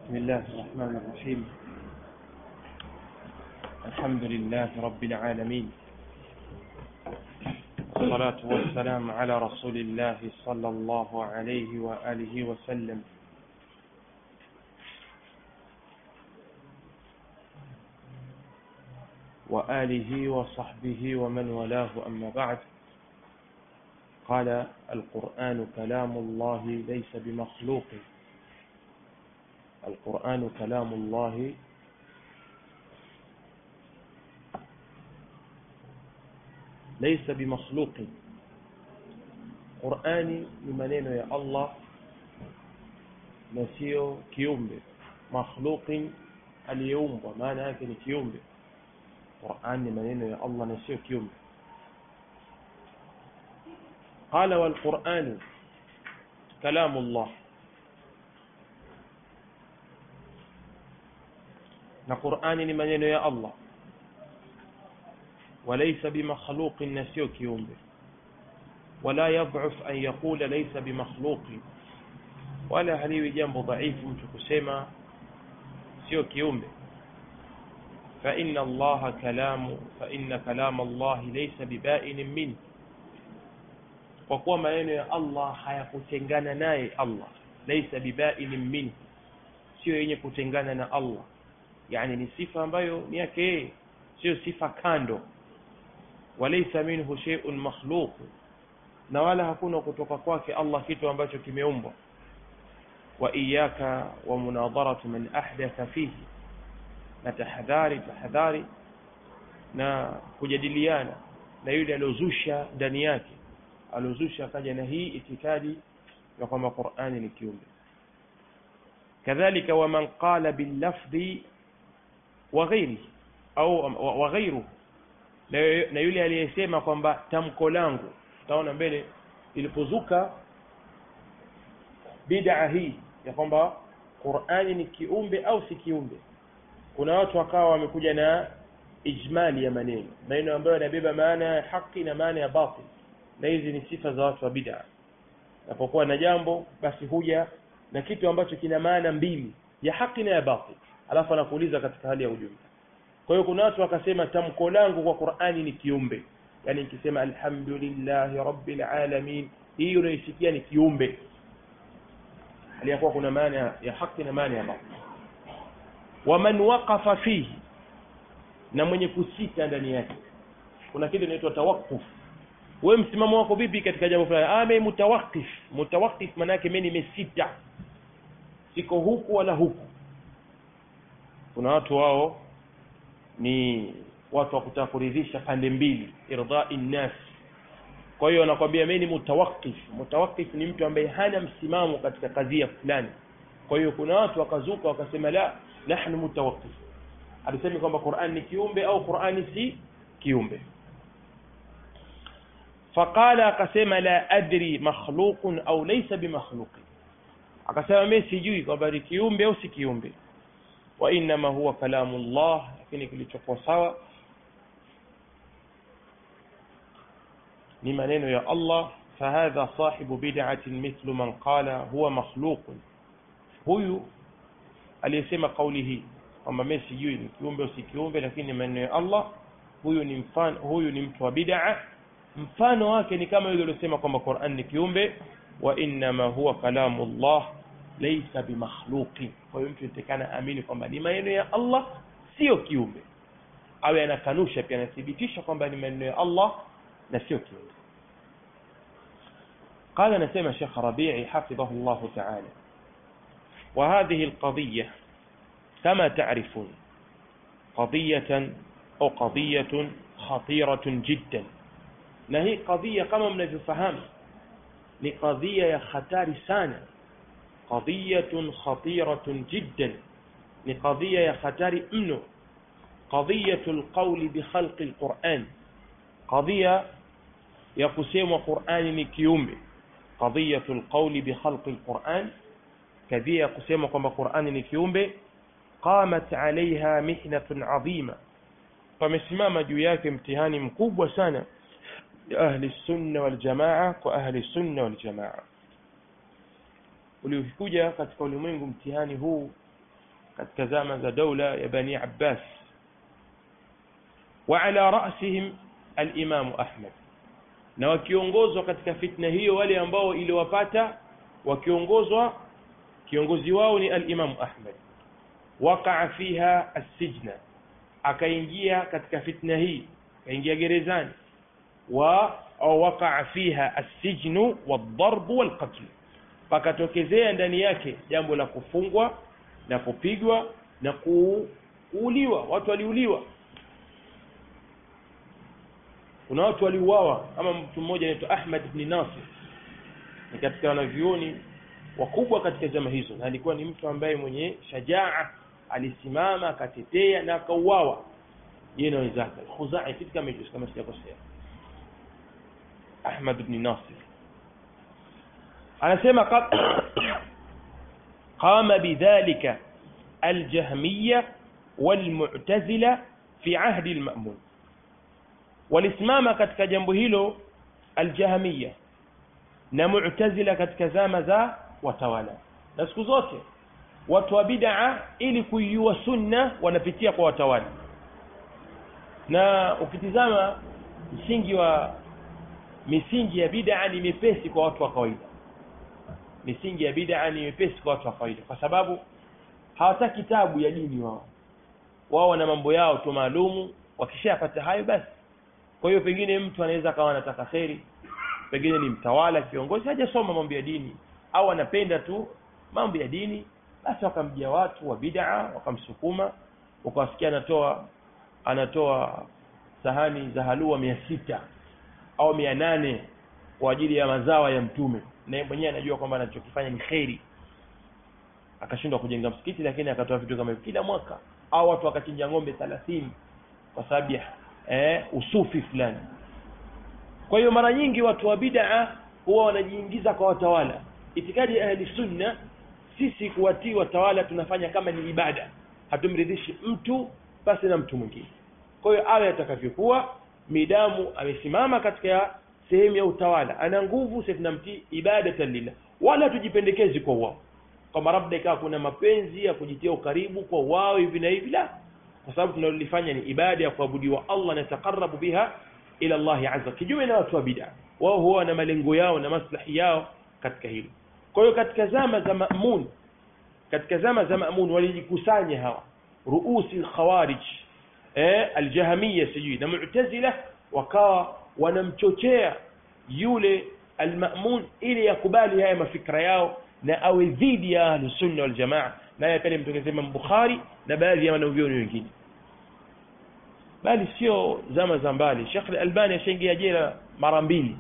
بسم الله الرحمن الرحيم الحمد لله رب العالمين والصلاة والسلام على رسول الله صلى الله عليه وآله وسلم وآله وصحبه ومن والاه أما بعد قال القرآن كلام الله ليس بمخلوق القرآن كلام الله ليس بمخلوق Qur'ani ni maneno ya Allah na sio kiumbe makhluqin aliyeumbwa maana yake ni kiumbe Qur'an ni maneno ya Allah na sio kiumbe قال والقرآن كلام الله na Qur'ani ni maneno ya Allah وليس بمخلوق na sio kiumbe ولا يضعف أن يقول ليس بمخلوق ولا haliwi jambo dhaifu mtu kusema sio kiumbe فإن الله كلام فإن كلام الله ليس ببائن منه kwa kuwa maneno ya Allah hayakutengana naye Allah laisa bibainin minhu sio yenye kutengana na Allah yani ni sifa ambayo ni yake yeye sio sifa kando walaysa minhu shay'un makhluq na wala hakuna kutoka kwake Allah kitu ambacho kimeumbwa wa iyaka wa munadharatu man ahdatha fihi na tahadhari tahadhari na kujadiliana na yule aliozusha ndani yake aliozusha akaja na hii itikadi ya kwamba Qur'ani ni kiumbe kadhalika waman qala billafdhi wa ghairihi au wa ghairuhu na yule aliyesema kwamba tamko langu utaona mbele ilipozuka bid'a hii ya kwamba Qur'ani ni kiumbe au si kiumbe kuna watu wakawa wamekuja na ijmali ya maneno maneno ambayo yanabeba maana ya haki na maana ya batil na hizi ni sifa za watu wa bid'a napokuwa na jambo basi huja na kitu ambacho kina maana mbili ya haki na ya batil alafu anakuuliza katika hali ya ujumla kwa hiyo kuna watu wakasema tamko langu kwa Qur'ani ni kiumbe yani nikisema alhamdulillahi rabbil alamin hii unaisikia ni kiumbe hali yakuwa kuna maana ya haki na maana ya batil waman waqafa fihi na mwenye kusita ndani yake kuna kitu inaitwa tawakkuf wewe msimamo wako vipi katika jambo fulani ah mimi mutawakkif mutawakkif maana yake mimi nimesita siko huku wala huku kuna watu wao ni watu wa kutaka kuridhisha pande mbili irdai nnas kwa hiyo anakwambia mimi ni mutawakkif mutawakkif ni mtu ambaye hana msimamo katika kadhia fulani kwa hiyo kuna watu wakazuka wakasema la nahnu mutawakkif alisema kwamba Qur'an ni kiumbe au Qur'ani si kiumbe faqala akasema la adri makhluqun au laysa bimakhluqin akasema mimi sijui kwamba ni kiumbe au si kiumbe wa inma huwa kalamu Allah lakini kilichokuwa sawa ni maneno ya Allah fahadha sahibu bid'atin mithlu man qala huwa makhluqun huyu aliyesema kauli hii kwamba mimi sijui ni kiumbe au si kiumbe lakini ni maneno ya Allah huyu ni mfano huyu ni mtu wa bid'a mfano wake ni kama yule aliyosema kwamba Qur'an ni kiumbe wa inma huwa kalamu Allah laysa bimakhluqin kwa hiyo mtu itekana amini kwamba ni maneno ya Allah sio kiumbe awe anakanusha pia anathibitisha kwamba ni maneno ya Allah na sio kiumbe قال نسمع شيخ ربيعي حفظه الله تعالى وهذه القضية كما تعرفون قضية أو قضية خطيرة جدا نهي قضية كما من الفهم لقضية يا خطار سانة قضية خطيرة جدا لقضية يا خطار منه قضية القول بخلق القرآن قضية يقسم قرآن نكيومي قضية القول بخلق القرآن كذية يقسم كما قرآن نكيومي قامت عليها محنة عظيمة فمسمام جوياك امتهان مكوب وسنة لأهل السنة والجماعة وأهل السنة والجماعة uliokuja katika ulimwengu mtihani huu katika zama za daula ya bani abbas wa ala rasihim alimamu ahmad na wakiongozwa katika fitna hiyo wale ambao iliwapata wakiongozwa kiongozi wao ni alimamu ahmad waqaa fiha assijna akaingia katika fitna hii akaingia gerezani wa au waqaa fiha assijnu wadharbu walqatl pakatokezea ndani yake jambo la kufungwa na kupigwa na kuuliwa watu waliuliwa kuna watu waliuawa kama mtu mmoja anaitwa Ahmad ibn Nasir ni katika wanavyuoni wakubwa katika zama hizo na alikuwa ni mtu ambaye mwenye shajaa alisimama akatetea na akauawa yeye na wenzake Khuzai kitu kama hicho kama sijakosea Ahmad ibn Nasir anasema qama bidhalika aljahmiyya walmu'tazila fi ahdi alma'mun walisimama katika jambo hilo aljahmiyya na mu'tazila katika zama za watawala na siku zote watu wa bid'a ili kuiua sunna wanapitia kwa watawala na ukitizama msingi wa misingi ya bid'a ni mepesi kwa watu wa kawaida misingi ya bid'a ni mepesi kwa watu wa kawaida kwa sababu hawataki kitabu ya dini wao wao wana mambo yao tu maalumu wakishapata hayo basi kwa hiyo pengine mtu anaweza akawa anataka kheri pengine ni mtawala kiongozi hajasoma mambo ya dini au anapenda tu mambo ya dini basi wakamjia watu wa bid'a wakamsukuma ukawasikia anatoa anatoa sahani za halua mia sita au mia nane kwa ajili ya mazao ya mtume na mwenyewe anajua kwamba anachokifanya ni kheri akashindwa kujenga msikiti lakini akatoa vitu kama hivyo kila mwaka au watu wakachinja ng'ombe 30 kwa sababu ya eh, usufi fulani kwa hiyo mara nyingi watu wa bid'a huwa wanajiingiza kwa watawala itikadi ya ahli sunna sisi kuwatii watawala tunafanya kama ni ibada hatumridhishi mtu basi na mtu mwingine kwa hiyo awe atakavyokuwa midamu amesimama katika sehemu ya utawala ana nguvu sisi tunamtii ibadatan lillah wala tujipendekezi kwa wao kama labda ikawa kuna mapenzi ya kujitia ukaribu kwa wao hivi na hivi la kwa sababu tunalolifanya ni ibada ya kuabudiwa Allah na takarabu biha ila Allah azza kijume na watu wa bid'a wao huwa na malengo yao na maslahi yao katika hilo kwa hiyo katika zama za Ma'mun katika zama za Ma'mun walijikusanya hawa ruusi al-khawarij eh al-jahmiyya sijui na mu'tazila wakawa wanamchochea yule al-Ma'mun ili yakubali haya mafikra yao na awe dhidi ya ahlus sunna wal jamaa naye pale mtokeze Imam Bukhari na baadhi ya wanavyuoni wengine bali sio zama za mbali Sheikh Al-Albani ashaingia jela mara mbili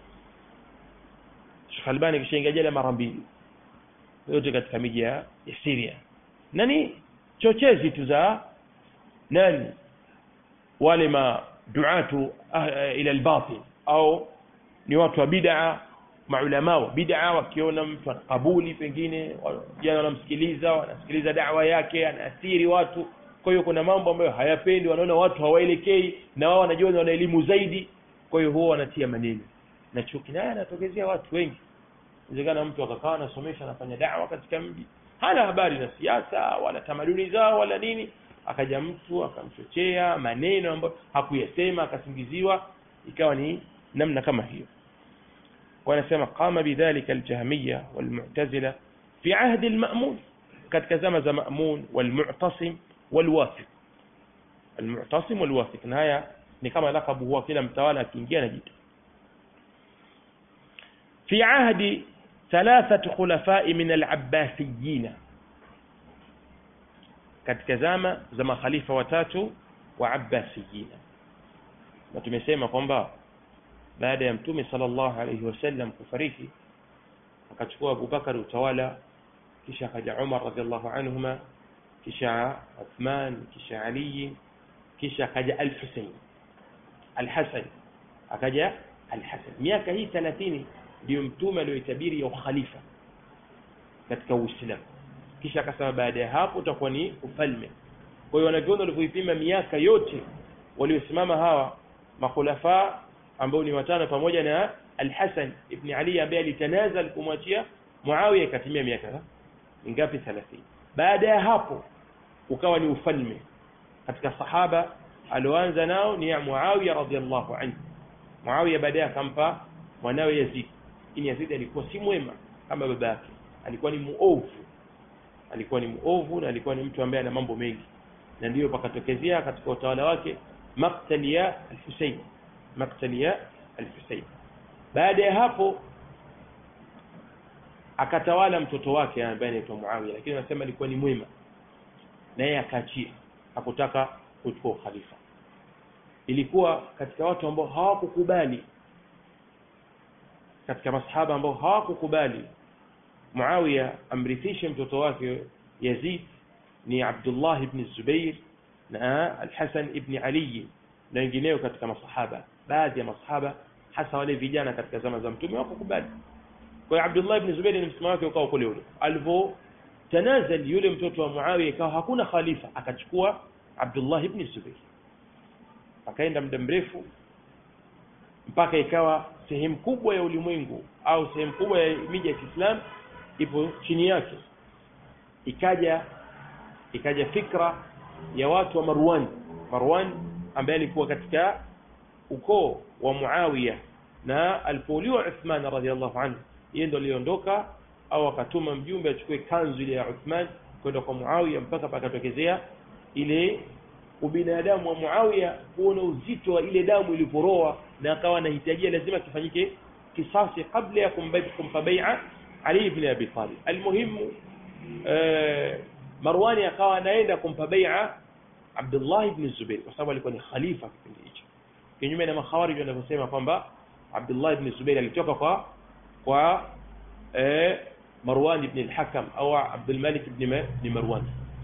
Sheikh Albani kishaingia jela mara mbili yote katika miji ya Syria nani chochezi tu za nani wale ma duatu ila al-batil au ni watu wa bid'a maulama wa bid'a wakiona mtu anakabuli pengine jana wanamsikiliza wanasikiliza da'wa yake anaathiri watu kwa hiyo kuna mambo ambayo hayapendi wanaona watu hawaelekei na wao wanajua wana elimu zaidi kwa hiyo huwa wanatia maneno na chuki naye anatokezea watu wengi inawezekana mtu akakaa anasomesha anafanya da'wa katika mji hana habari na siasa wala tamaduni zao wala nini akaja mtu akamchochea maneno ambayo hakuyasema akasingiziwa ikawa ni namna kama hiyo wanasema qama bidhalika aljahmiyya walmu'tazila fi ahdi alma'mun katika zama za ma'mun walmu'tasim walwathiq almu'tasim walwathiq na haya ni kama lakabu huwa kila mtawala akiingia anajiita في عهد ثلاثة خلفاء من العباسيين katika zama za makhalifa watatu wa abbasiyina na tumesema kwamba baada ya mtume sallallahu alayhi wasallam kufariki akachukua Abubakar utawala kisha akaja Umar radhiallahu anhuma kisha Uthman kisha Ali kisha akaja Al-Husayn Al-Hasan akaja Al-Hasan miaka hii 30 ndio mtume aliyoitabiri ya ukhalifa katika Uislamu kisha akasema baada ya hapo utakuwa ni ufalme kwa hiyo wanavyona walivyoipima miaka yote waliosimama hawa makhulafa ambao ni watano pamoja na Al-Hasan ibn Ali ambaye alitanazal kumwachia Muawiya ikatimia miaka mingapi 30 baada ya hapo ukawa ni ufalme katika sahaba alioanza nao ni ya Muawiya radhiallahu anhu Muawiya baadaye akampa mwanawe Yazid lakini Yazid alikuwa si mwema kama baba yake alikuwa ni muovu alikuwa ni muovu na alikuwa ni mtu ambaye ana mambo mengi na ndiyo pakatokezea katika utawala wake maktali ya al-Husayn maktali ya al-Husayn baada ya hapo akatawala mtoto wake ambaye anaitwa Muawiya lakini anasema alikuwa ni mwema naye akaachia hakutaka kuchukua khalifa ilikuwa katika watu ambao hawakukubali katika masahaba ambao hawakukubali Muawiya amrithishe mtoto wake Yazid ni Abdullah ibn Zubair na Al-Hasan ibn Ali na wengineo katika masahaba baadhi ya masahaba hasa wale vijana katika zama za mtume hawakukubali kwa hiyo Abdullah ibn Zubair ni msimamo wake ukawa kule ule alivyo tanazal yule mtoto wa Muawiya ikawa hakuna khalifa akachukua Abdullah ibn Zubair akaenda muda mrefu mpaka ikawa sehemu kubwa ya ulimwengu au sehemu kubwa ya miji ya Kiislamu ipo chini yake ikaja ikaja fikra ya watu wa Marwan Marwan ambaye alikuwa katika ukoo wa Muawiya na alipouliwa Uthman radhiallahu anhu yeye ndo aliondoka au akatuma mjumbe achukue kanzu ile ya Uthman kwenda kwa Muawiya mpaka pakatokezea ile ubinadamu wa Muawiya kuona uzito wa ile damu iliporoa na akawa anahitajia lazima kifanyike kisasi kabla ya kumpa bai'a Ali ibn Abi Talib almuhimu Marwani akawa anaenda kumpa bai'a Abdullah ibn Zubair kwa sababu alikuwa ni khalifa kipindi hicho kinyume na makhawarij wanavyosema kwamba Abdullah ibn Zubair alitoka kwa kwa eh, Marwan ibn al-Hakam au Abdul Malik ibn ibn Marwan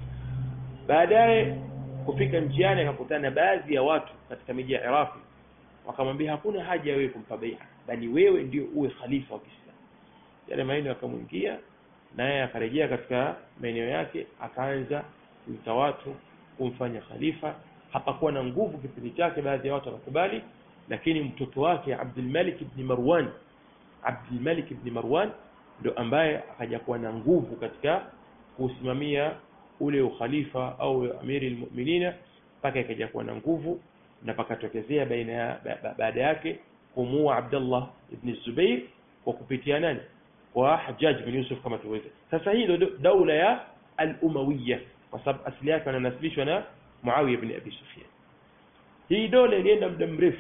baadaye kufika njiani akakutana na baadhi ya watu katika miji ya Iraqi wakamwambia hakuna haja ya wewe kumpa bai'a bali wewe ndio uwe khalifa wa Kiislamu yale maneno yakamwingia naye akarejea katika maeneo yake akaanza kuita watu kumfanya khalifa hapakuwa na nguvu kipindi chake baadhi ya watu wakakubali lakini mtoto wake Abdul Malik ibn Marwan Abdul Malik ibn Marwan ndo ambaye akaja kuwa na nguvu katika kusimamia ule ukhalifa au amiri almu'minina mpaka ikaja kuwa na nguvu na pakatokezea baina ya baada yake kumua Abdullah ibn Zubair kwa kupitia nani kwa Hajjaj bin Yusuf kama tuweze sasa hii ndio daula ya al-Umayyah kwa sababu asili yake wananasibishwa na Muawiya ibn Abi Sufyan hii dola ilienda muda mrefu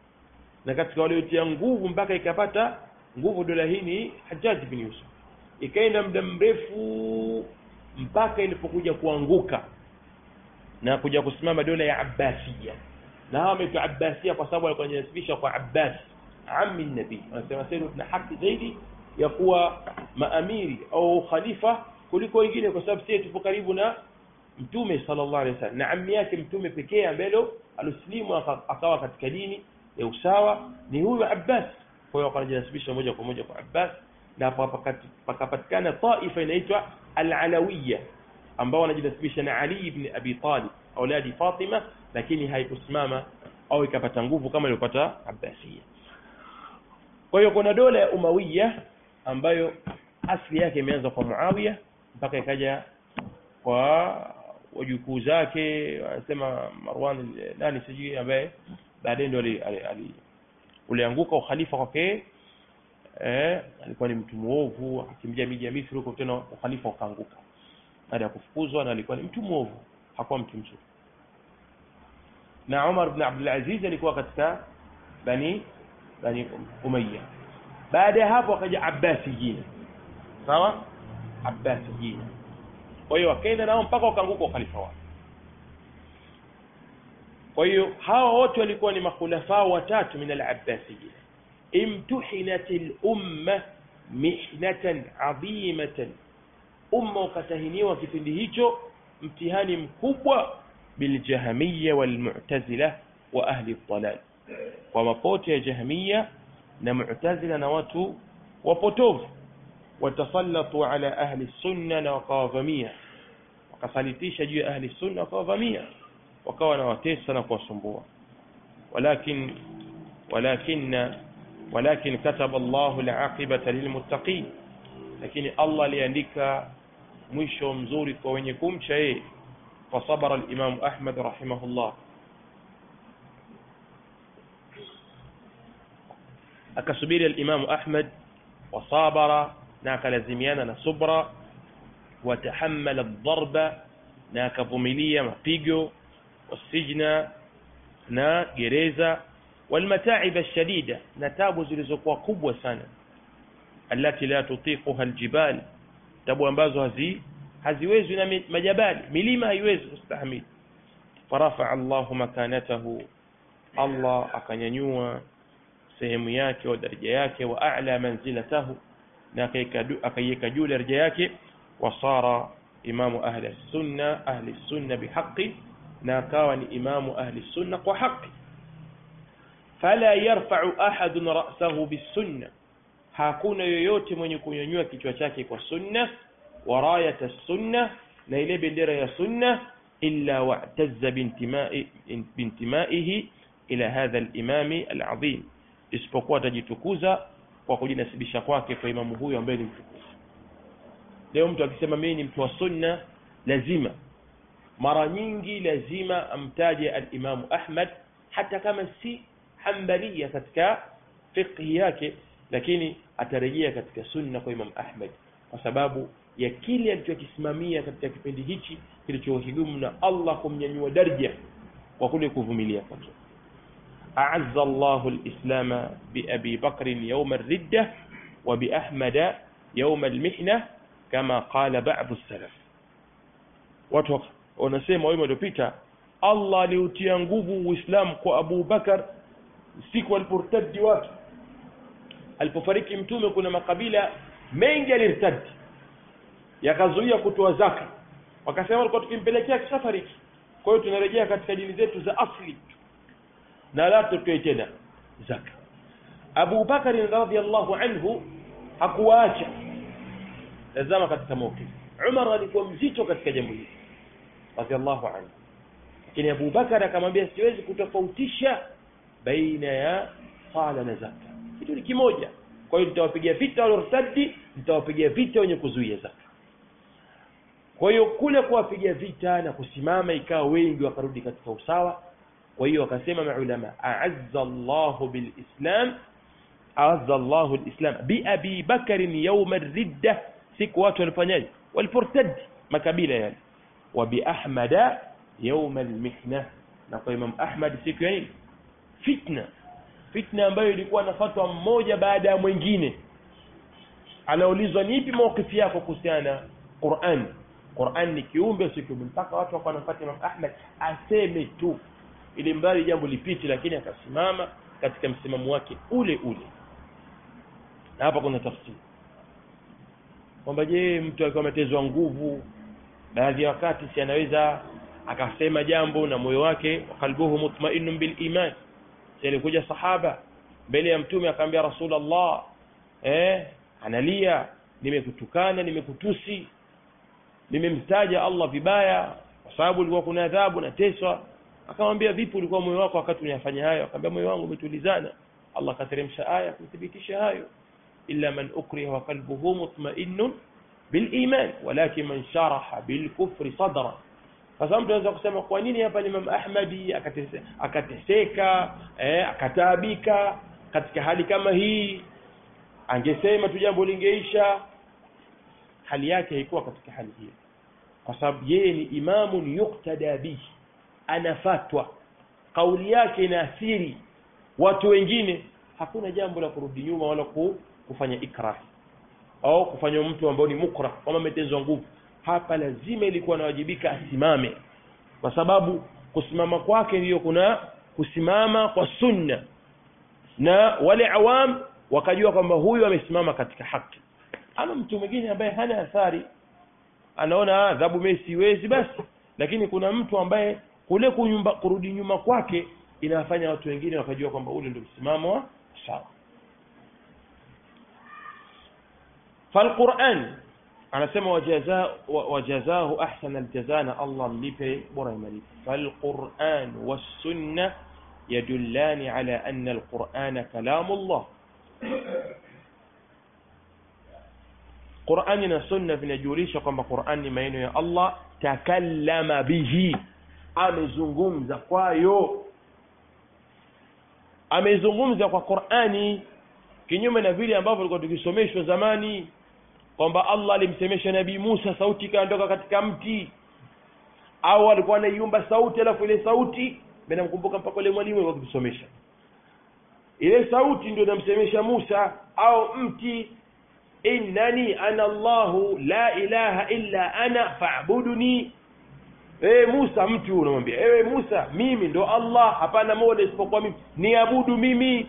na katika waliotia nguvu mpaka ikapata nguvu dola hii ni Hajjaj bin Yusuf ikaenda muda mrefu mpaka ilipokuja kuanguka na kuja kusimama dola ya Abbasiyya na hawa wameitwa Abbasiyya kwa sababu walikuwa wanajinasibisha kwa Abbas ammi nabii wanasema sasa tuna haki zaidi ya kuwa maamiri au khalifa kuliko wengine kwa sababu sisi tupo karibu na mtume sallallahu alaihi wasallam na ammi yake mtume pekee ambaye alislimu akawa katika dini ya usawa ni huyu Abbas kwa hiyo wakanajinasibisha moja kwa moja kwa Abbas na pakapatikana taifa inaitwa al-Alawiyya ambao wanajinasibisha na Ali ibn Abi Talib auladi Fatima lakini haikusimama au ikapata nguvu kama iliyopata Abbasiyya kwa hiyo kuna dola ya Umawiya ambayo asili yake imeanza kwa Muawiya mpaka ikaja kwa wajukuu zake wanasema Marwan nani sijui ambaye baadaye ndio ulianguka ukhalifa kwake eh alikuwa ni mtu muovu akikimbia miji ya Misri huko tena ukhalifa ukaanguka baada ya kufukuzwa na alikuwa ni mtu muovu hakuwa mtu mzuri na Umar ibn Abdul Aziz alikuwa katika bani bani Umayya baada ya hapo akaja Abbasiyyin sawa Abbasiyyin kwa hiyo wakaenda nao mpaka wakaanguka ukhalifa wao kwa hiyo hawa wote walikuwa ni makhulafa watatu min al-Abbasiyyin imtuhinat al-umma mihnatan adhimatan umma ukatahiniwa kipindi hicho mtihani mkubwa biljahmiyya walmu'tazila wa ahli dhalal kwa mapote ya jahmiya na mu'tazila na watu wapotovu watasallatu ala ahli sunna na wakawavamia wakasalitisha juu ya ahli sunna wakawavamia wakawa na watesa na kuwasumbua walakin walakin walakin kataba Allahu al-aqibata lilmuttaqin lakini Allah aliandika mwisho mzuri kwa wenye kumcha yeye فصبر الإمام أحمد رحمه الله akasubiri alimamu ahmad wasabara na akalazimiana na subra watahamala dharba na akavumilia mapigo wasijna na gereza walmataiba alshadida na tabu zilizokuwa kubwa sana allati la tutiquha aljibal tabu ambazo hazi haziwezi na majabali milima haiwezi kustahamili farafaa allahu makanatahu allah akanyanyua sehemu yake wa daraja yake wa a'la manzilatahu na akaiweka juu daraja yake wasara imamu ahli sunna ahli sunna bihaqi na akawa ni imamu ahli sunna kwa haki fala yarfa'u ahadun ra'sahu bisunna hakuna yoyote mwenye kunyanyua kichwa chake kwa sunna wa rayata sunna na ile bendera ya sunna illa wa'tazza bintimai bintimaihi ila hadha al-imami al-azim isipokuwa atajitukuza kwa kujinasibisha kwake kwa imamu huyo ambaye ni mtukufu leo mtu akisema mimi ni mtu wa sunna lazima mara nyingi lazima amtaje alimamu ahmad hata kama si hambalia katika fiqhi yake lakini atarejea katika sunna kwa imam ahmad kwa sababu ya kile alichokisimamia katika kipindi hichi kilichohidumu na allah kumnyanyua darja kwa kule kuvumilia kwake أعز الله الإسلام بأبي بكر يوم الردة وبأحمد يوم المحنة كما قال بعض السلف watu wanasema wema waliopita allah aliutia nguvu uislamu kwa abu bakar siku aliportadi watu alipofariki mtume kuna makabila mengi alirtadi yakazuia kutoa zaka wakasema walikuwa tukimpelekea kishafariki kwa hiyo tunarejea katika dini zetu za asli na la tutoe tena zaka Abu Bakari radhiallahu anhu hakuwaacha tazama katika mawqif Umar alikuwa mzito katika jambo hili radhiallahu anhu lakini Abu Bakar akamwambia siwezi kutofautisha baina ya sala na zaka kitu ni kimoja kwa hiyo nitawapigia vita waliortadi nitawapigia vita wenye kuzuia zaka kwa hiyo kule kuwapiga vita na kusimama ikawa wengi wakarudi katika usawa kwa hiyo wakasema maulama a'azza Allahu bilislam a'azza Allahu alislam bi Abi Bakr yawm ar-ridda siku watu walifanyaje waliportad makabila yale wa bi Ahmad yawm al-mihna na kwa Imam Ahmad siku ya nini fitna fitna ambayo ilikuwa na fatwa mmoja baada ya mwingine anaulizwa ni ipi mawkifi yako kuhusiana na Qur'an Qur'an ni kiumbe si kiumbe mpaka watu wakawa wanafuata Imam Ahmad aseme tu ili mbali jambo lipiti lakini akasimama katika msimamo wake ule ule na hapa kuna tafsiri kwamba je mtu akiwa ametezwa nguvu baadhi ya wakati si anaweza akasema jambo na moyo wake qalbuhu mutma'innun bil iman si alikuja sahaba mbele ya mtume akamwambia rasulullah eh analia nimekutukana nimekutusi nimemtaja Allah vibaya kwa sababu ilikuwa kuna adhabu na teswa akamwambia vipi ulikuwa moyo wako wakati unayafanya hayo akamwambia moyo wangu umetulizana Allah kateremsha aya kuthibitisha hayo illa man ukriha wa qalbuhu mutma'innun bil iman walakin man sharaha bil kufri sadra sasa mtu anaweza kusema kwa nini hapa ni Imam Ahmadi akateseka, akateseka eh, akataabika katika hali kama hii angesema tu jambo lingeisha hali yake haikuwa katika hali hiyo kwa sababu yeye ni imamun yuktada bihi anafatwa kauli yake ina asiri watu wengine hakuna jambo la kurudi nyuma wala kufanya ikrah au kufanya mtu ambao ni mukra kama ametezwa nguvu hapa lazima ilikuwa anawajibika asimame kwa sababu kusimama kwake ndiyo kuna kusimama kwa sunna na wale awam wakajua kwamba huyu amesimama katika haki ama mtu mwingine ambaye hana athari anaona adhabu mimi siwezi basi lakini kuna mtu ambaye kule kunyumba, kurudi nyuma kwake inawafanya watu wengine wakajua kwamba ule ndio msimamo wa sawa falquran anasema wajaza wajazahu ahsana aljaza na Allah mlipe bora malipo falquran wasunna yadullani ala anna alquran kalamullah qurani na sunna vinajulisha kwamba qurani ni maneno ya allah takallama bihi amezungumza kwayo amezungumza kwa qurani kinyume na vile ambavyo tulikuwa tukisomeshwa zamani kwamba allah alimsemesha nabii musa sauti ikaondoka katika mti au alikuwa anaiumba sauti alafu ile sauti namkumbuka mpaka ule mwalimu wakitusomesha ile sauti ndio namsemesha musa au mti innani ana llahu la ilaha illa ana fa'buduni ewe musa mtu unamwambia ewe musa mimi ndo allah hapana mola isipokuwa mimi niabudu mimi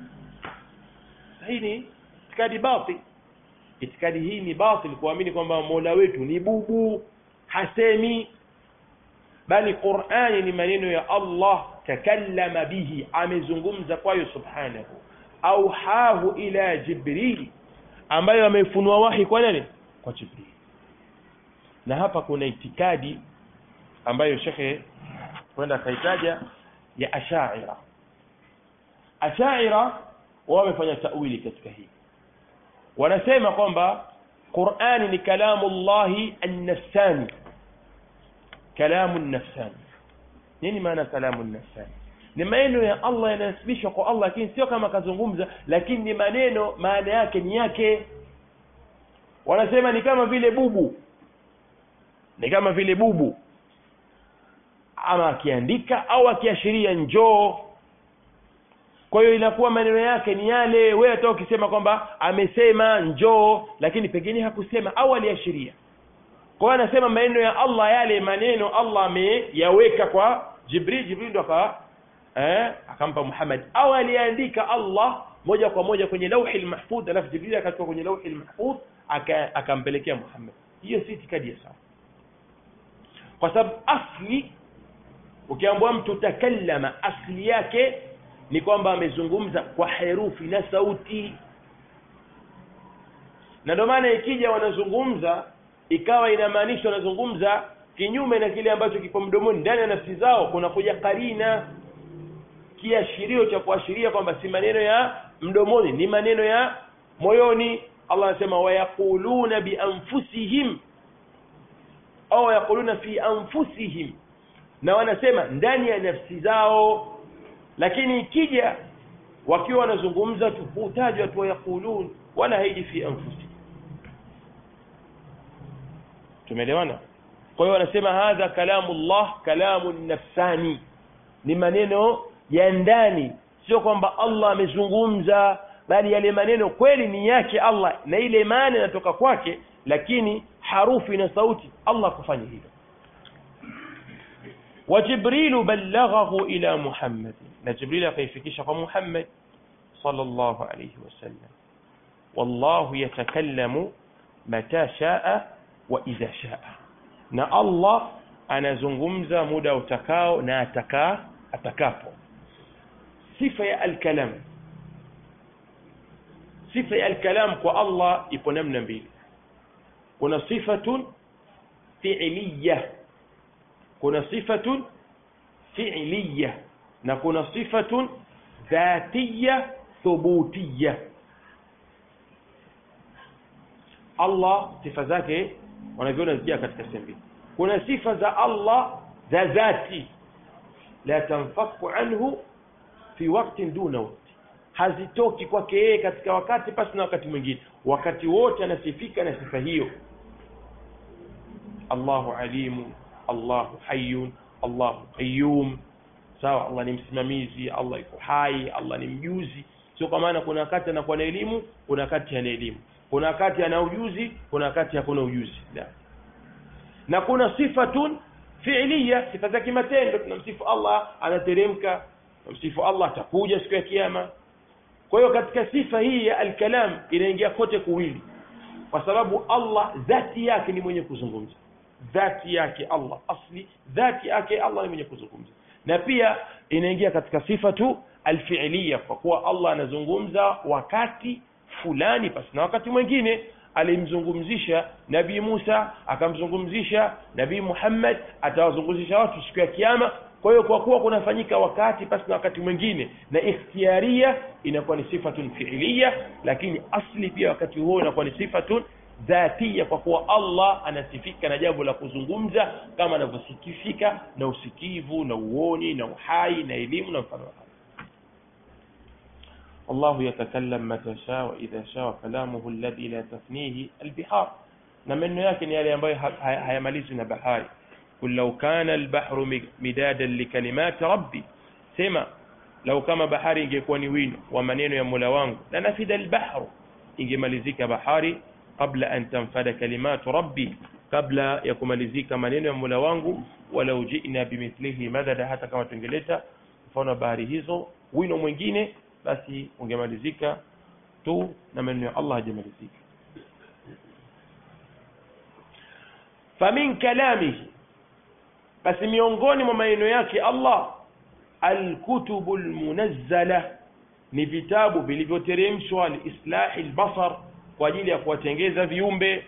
hii ni itikadi batil itikadi hii ni batil kuamini kwamba mola wetu ni bubu hasemi bali qurani ni maneno ya allah takallama bihi amezungumza kwayo subhanahu auhahu ila jibrili ambayo amefunua wahi kwa nani kwa jibrili na hapa kuna itikadi ambayo shekhe kwenda akaitaja ya ashaira ashaira wao wamefanya tawili katika hii wanasema kwamba qurani ni kalamu llahi annafsani kalamu nafsani nini maana kalamu nafsani ni maneno ya allah yanasibishwa kwa allah lakini sio kama akazungumza lakini ni maneno maana yake ni yake wanasema ni kama vile bubu ni kama vile bubu ama akiandika au akiashiria njoo kwa hiyo inakuwa maneno yake ni yale wewe hata ukisema kwamba amesema njoo lakini pengine hakusema au aliashiria kwa hiyo anasema maneno ya allah yale maneno allah ameyaweka kwa jibril jibril ndo aka eh, akampa muhammad au aliandika allah moja kwa moja kwenye lauhi lmahfudh alafu jibril akatoka kwenye lauhi lmahfudh akampelekea aka muhammad hiyo si itikadi ya sawa kwa sababu asli ukiambua mtu takallama asli yake ni kwamba amezungumza kwa herufi na sauti na ndio maana ikija wanazungumza ikawa inamaanisha wanazungumza kinyume na kile ambacho kipo mdomoni ndani ya nafsi zao kuna kuja karina kiashirio cha kuashiria kwamba si maneno ya mdomoni ni maneno ya moyoni allah anasema wayaquluna bianfusihim au yaquluna fi anfusihim na wanasema ndani ya nafsi zao lakini ikija wakiwa wanazungumza tu hutajwa tu wayaqulun wala haiji fi anfusihim tumeelewana kwa hiyo wanasema hadha kalamu llah kalamu nafsani ni maneno ya ndani sio kwamba allah amezungumza bali yale maneno kweli ni yake allah na ile maana inatoka kwake lakini harufi na sauti allah kufanya hivyo وجبريل بلغه إلى محمد جبريل كيفكش محمد صلى الله عليه وسلم والله يتكلم متى شاء وإذا شاء na allah anazungumza muda utakao na ataka atakapo sifa ya alkalam sifa ya alkalam kwa allah ipo namna mbili kuna sifatun fiiliya kuna sifatun fiiliya na kuna sifatun dhatiya thubutiya allah sifa zake wanavyoona zijaa katika sehemu mbili kuna sifa za allah za dhati la tanfaku anhu fi waktin duna wakti hazitoki kwake yeye katika wakati pasi na wakati mwingine wakati wote anasifika na sifa hiyo allahu alimu allahu hayun allahu qayum sawa allah ni msimamizi allah iko hai allah ni mjuzi sio kwa maana kuna wakati anakuwa na elimu kuna wakati ana elimu kuna wakati ana ujuzi kuna wakati hakuna ujuzi la na kuna sifatun fiiliya sifa za kimatendo tunamsifu allah anateremka tunamsifu allah atakuja siku ya kiyama kwa hiyo katika sifa hii ya alkalam inaingia kote kuwili kwa sababu allah dhati yake ni mwenye kuzungumza dhati yake allah asli dhati yake allah ni mwenye kuzungumza na pia inaingia katika sifa tu alfiiliya kwa kuwa allah anazungumza wakati fulani pasi na wakati mwingine alimzungumzisha nabii musa akamzungumzisha nabii muhammad atawazungumzisha watu siku ya kiama kwa hiyo kwa kuwa kunafanyika wakati pasi na wakati mwingine na ikhtiaria inakuwa ni sifatun fiiliya lakini asli pia wakati huo inakuwa ni sifatun dhatia kwa kuwa allah anasifika na jambo la kuzungumza kama anavyosifika na usikivu na uoni na uhai na elimu na mfano wa hayo الله يتكلم متى شاء وإذا شاء كلامه الذي لا تفنيه البحار na maneno yake ni yale ambayo hayamalizwi na bahari kul lau kana albahru midadan likalimati rabbi sema lau kama bahari ingekuwa ni wino wa maneno ya mola wangu la nafida albahru ingemalizika bahari qabla an tanfada kalimatu rabbi kabla ya kumalizika maneno ya mola wangu walau jina bimithlihi madada hata kama tungeleta mfano wa bahari hizo wino mwingine basi ungemalizika tu na maneno ya Allah hajamalizika famin kalamihi basi miongoni mwa maneno yake Allah alkutubu almunazzala ni vitabu vilivyoteremshwa liislahi albasar kwa ajili ya kuwatengeza viumbe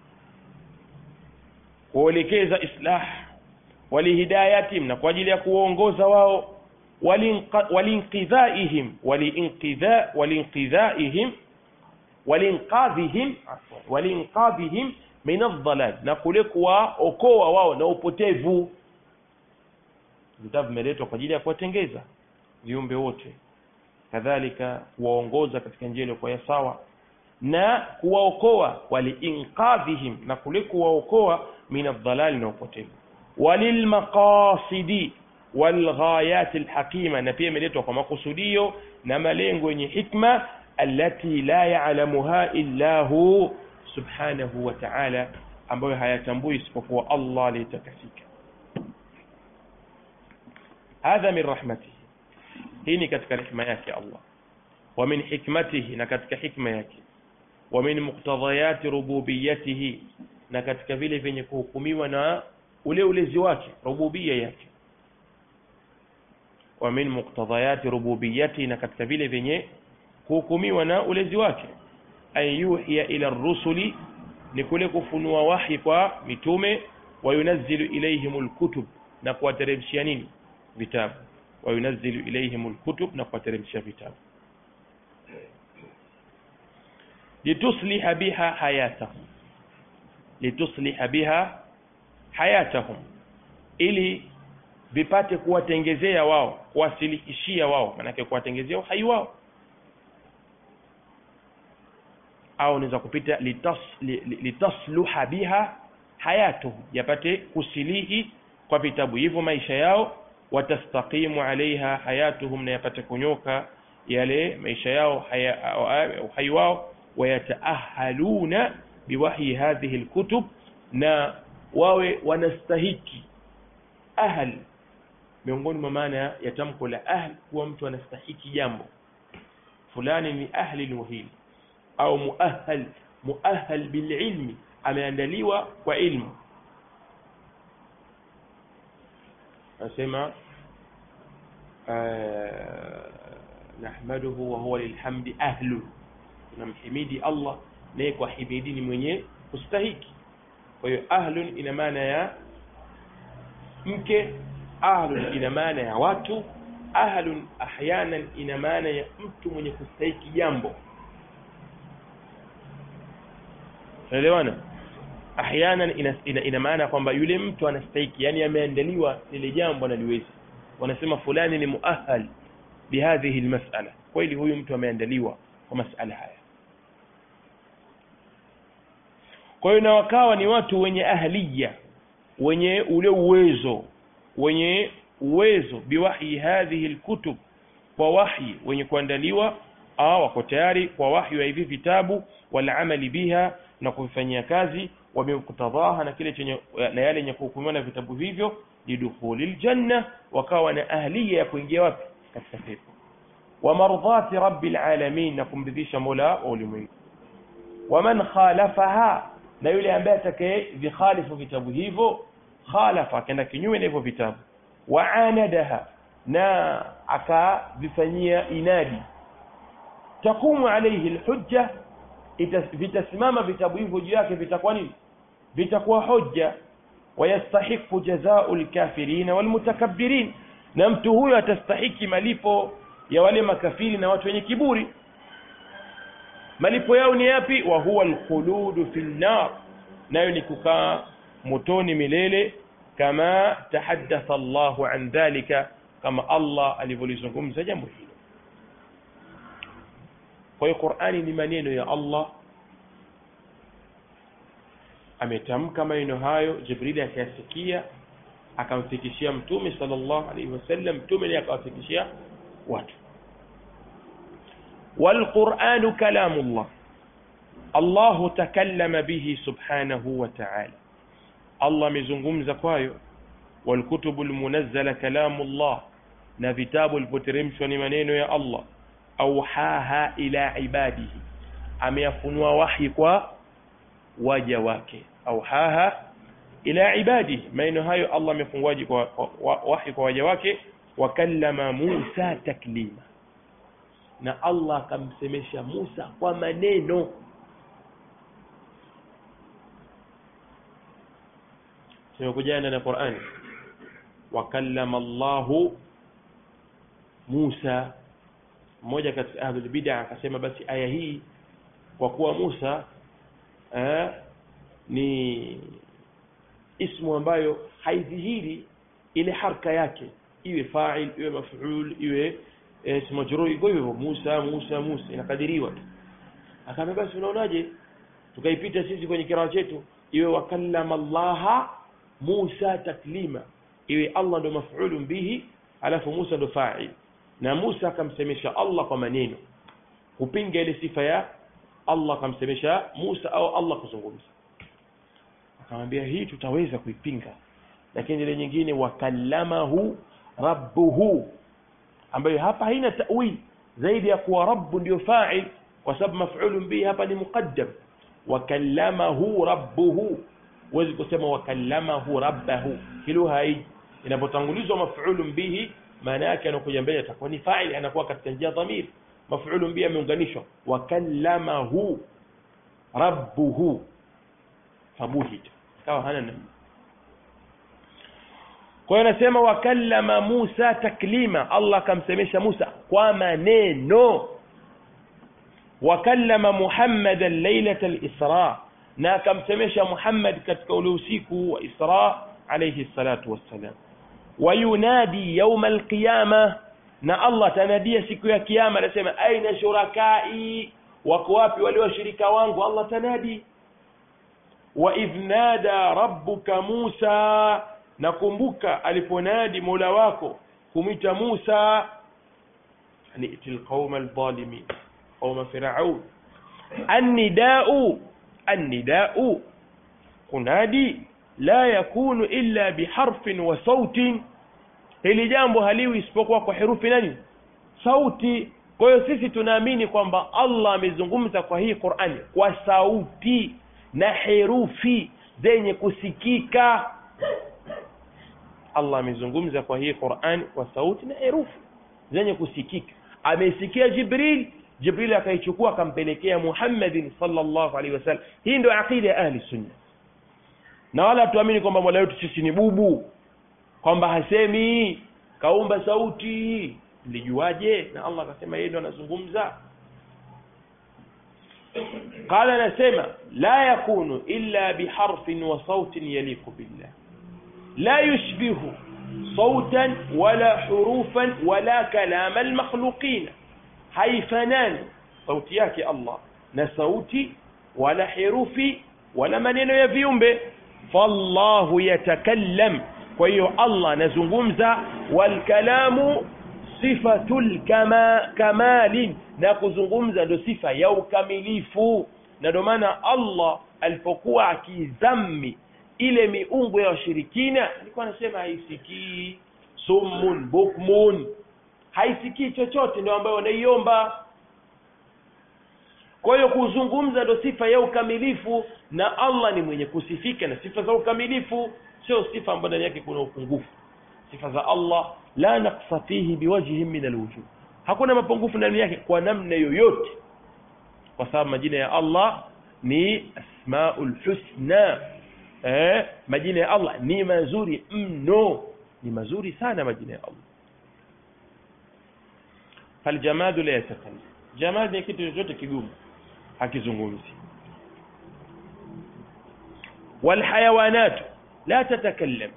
kuelekeza islah walihidayatihim na kwa ajili ya kuwaongoza wao walinqidhaihim walinqidha walinqidhaihim walinqadhihim walinqadhihim min aldhalal na kule kuwaokoa wao na upotevu vitabu vimeletwa kwa ajili ya kuwatengeza viumbe wote kadhalika kuwaongoza katika njia iliyokuwa ya sawa na kuwaokoa waliinqadhihim na kule kuwaokoa min aldhalali na upotevu walilmaqasidi walghayati alhaqima na pia imeletwa kwa makusudio na malengo yenye hikma allati la ya'lamuha illa hu subhanahu wa ta'ala ambayo hayatambui isipokuwa Allah aliyetakasika hadha min rahmatihi hii ni katika rehema yake Allah wa min hikmatihi na katika hikma yake wa min muqtadayati rububiyyatihi na katika vile vyenye kuhukumiwa na ule ulezi wake rububia yake wa min muqtadayati rububiyyati na katika vile vyenye kuhukumiwa na ulezi wake an yuhiya ila rusuli ni kule kufunua wahi kwa mitume wayunazzilu ilayhim alkutub na kuwateremshia nini vitabu wayunazzilu ilayhim alkutub na kuwateremshia vitabu litusliha biha hayatahum litusliha biha hayatahum ili vipate kuwatengezea wao kuwasilihishia wao manake kuwatengezea uhai wao au unaweza kupita litas, litasluha biha hayatuhum yapate kusilihi kwa vitabu hivyo maisha yao watastaqimu alaiha hayatuhum na yapate kunyoka yale maisha yao uhai wao wayataahaluna biwahyi hadhihi lkutub na wawe wanastahiki ahl miongoni mwa maana ya tamko la ahl kuwa mtu anastahiki jambo fulani ni ahli lmuhili au muahal muahal bililmi ameandaliwa kwa ilmu anasema nahmaduhu wa huwa lilhamdi ahlu tunamhimidi Allah naye kwa himidi ni mwenye kustahiki kwa hiyo ahlun ina maana ya mke ahlun ina maana ya watu ahlun ahyanan ina maana ya mtu mwenye kustahiki jambo unaelewana ahyanan ina, ina, ina maana kwamba yule mtu anastahiki yani ameandaliwa lile jambo analiweza wanasema fulani ni muahal bihadhihi almas'ala kweli huyu mtu ameandaliwa kwa masala haya kwa hiyo na wakawa ni watu wenye ahliya wenye ule uwezo wenye uwezo biwahyi hadhihi alkutub kwa wahyi wenye kuandaliwa au wako tayari kwa wahyi wa hivi vitabu walamali biha na kuvifanyia kazi wamektadhaha na kile chenye na yale yenye kuhukumiwa na vitabu hivyo lidukhuli ljanna wakawa na ahliya ya kuingia wapi katika pepo wa mardhati rabbil alamin na kumridhisha mola wa ulimwengu waman khalafaha na yule ambaye atakaye vikhalifu vitabu hivyo khalafa akaenda kinyume na hivyo vitabu waanadaha na akavifanyia inadi taqumu alayhi alhujja vitasimama vitabu hivyo juu yake vitakuwa nini vitakuwa hoja wayastahiqu jazau lkafirina walmutakabbirin na mtu huyo atastahiki malipo ya wale makafiri na watu wenye kiburi malipo yao ni yapi wa huwa alkhuludu fi nnar nayo ni kukaa motoni milele kama tahaddatha Allahu an dhalika kama Allah alivyolizungumza jambo hilo kwa hiyo Qur'ani ni maneno ya Allah ametamka maneno hayo Jibril akayasikia akamfikishia mtume sallallahu alaihi wasallam mtume naye akawafikishia watu والقرآن كلام الله الله تكلم به سبحانه وتعالى الله مزungumza kwayo والكتب المنزلة كلام الله na vitabu vilivyoteremshwa ni maneno ya Allah auhaha ila ibadihi ameyafunua wahi kwa waja wake auhaha ila ibadihi maneno hayo Allah amefunguaji kwa wahi kwa waja wake wakallama Musa taklima na Allah akamsemesha Musa kwa maneno tumekujana na Qur'ani wakallama Allahu Musa mmoja katika ahlul bid'a akasema basi aya hii kwa kuwa Musa eh, ni ismu ambayo haidhihiri ile harka yake iwe fa'il iwe maf'ul iwe ismu majrur kwa hivyo Musa Musa Musa inakadiriwa tu akamwambia basi unaonaje tukaipita sisi kwenye kiraa chetu iwe wakallama Allah Musa taklima iwe Allah ndo maf'ulun bihi alafu Musa ndo fa'il na Musa akamsemesha Allah kwa maneno kupinga ile sifa ya Allah akamsemesha Musa au Allah kuzungumza akamwambia hii tutaweza kuipinga lakini ile nyingine wakallamahu rabbuhu ambayo hapa haina ta'wil zaidi ya kuwa rabbu ndio fa'il kwa sababu maf'ulun bihi hapa ni muqaddam wakallamahu rabbuhu huwezi kusema wakallamahu rabbahu hilo hai inapotangulizwa maf'ulun bihi maana yake anakuja mbele atakuwa ni fa'il anakuwa katika njia dhamir maf'ulun bihi ameunganishwa wakallamahu rabbuhu fabuhit kawa hana namna kwa hiyo anasema wakallama Musa taklima Allah akamsemesha Musa kwa maneno wakallama Muhammadan lailata al-Isra na akamsemesha Muhammad katika ule usiku wa Isra alayhi salatu wassalam wayunadi yawm al-qiyama na Allah tanadia siku ya kiyama anasema aina shurakai wako wapi wale washirika wangu Allah tanadi wa idh nada rabbuka Musa nakumbuka aliponadi Mola wako kumita Musa ni'til qauma adh-dhalimin qauma fir'aun an-nida'u an-nida'u kunadi la yakunu illa biharfin wa sautin hili jambo haliwi isipokuwa kwa herufi nani sauti kwa hiyo sisi tunaamini kwamba Allah amezungumza kwa hii Qur'ani kwa sauti na herufi zenye kusikika Allah amezungumza kwa hii Qur'an kwa sauti na herufi zenye kusikika amesikia Jibril Jibril akaichukua akampelekea Muhammadin sallallahu alaihi wasallam hii ndio aqida ya ahli sunna na wala tuamini kwamba Mola wetu sisi ni bubu kwamba hasemi kaumba sauti mlijuaje na Allah akasema yeye ndo anazungumza قال anasema la yakunu illa biharfin wa sautin yaliqu billah لا يشبه صوتا ولا حروفا ولا كلام المخلوقين haifanani sauti yake Allah na sauti wala herufi wala maneno ya viumbe fallahu yatakallam kwa hiyo Allah anazungumza walkalamu sifatul kama kamalin na kuzungumza ndio sifa ya ukamilifu na ndio maana Allah alipokuwa akizammi ile miungu ya washirikina alikuwa anasema haisikii summun bukmun haisikii chochote ndio ambayo wanaiomba kwa hiyo kuzungumza ndo sifa ya ukamilifu na Allah ni mwenye kusifika na sifa za ukamilifu sio sifa ambayo ndani yake kuna upungufu sifa za Allah la naqsa fihi biwajhin min alwujuh hakuna mapungufu ndani yake kwa namna yoyote kwa sababu majina ya Allah ni asmaul husna eh, majina ya Allah ni mazuri mno ni mazuri sana majina ya Allah faljamadu la yatakallam jamad ni kitu chochote kigumu hakizungumzi walhayawanatu la tatakallam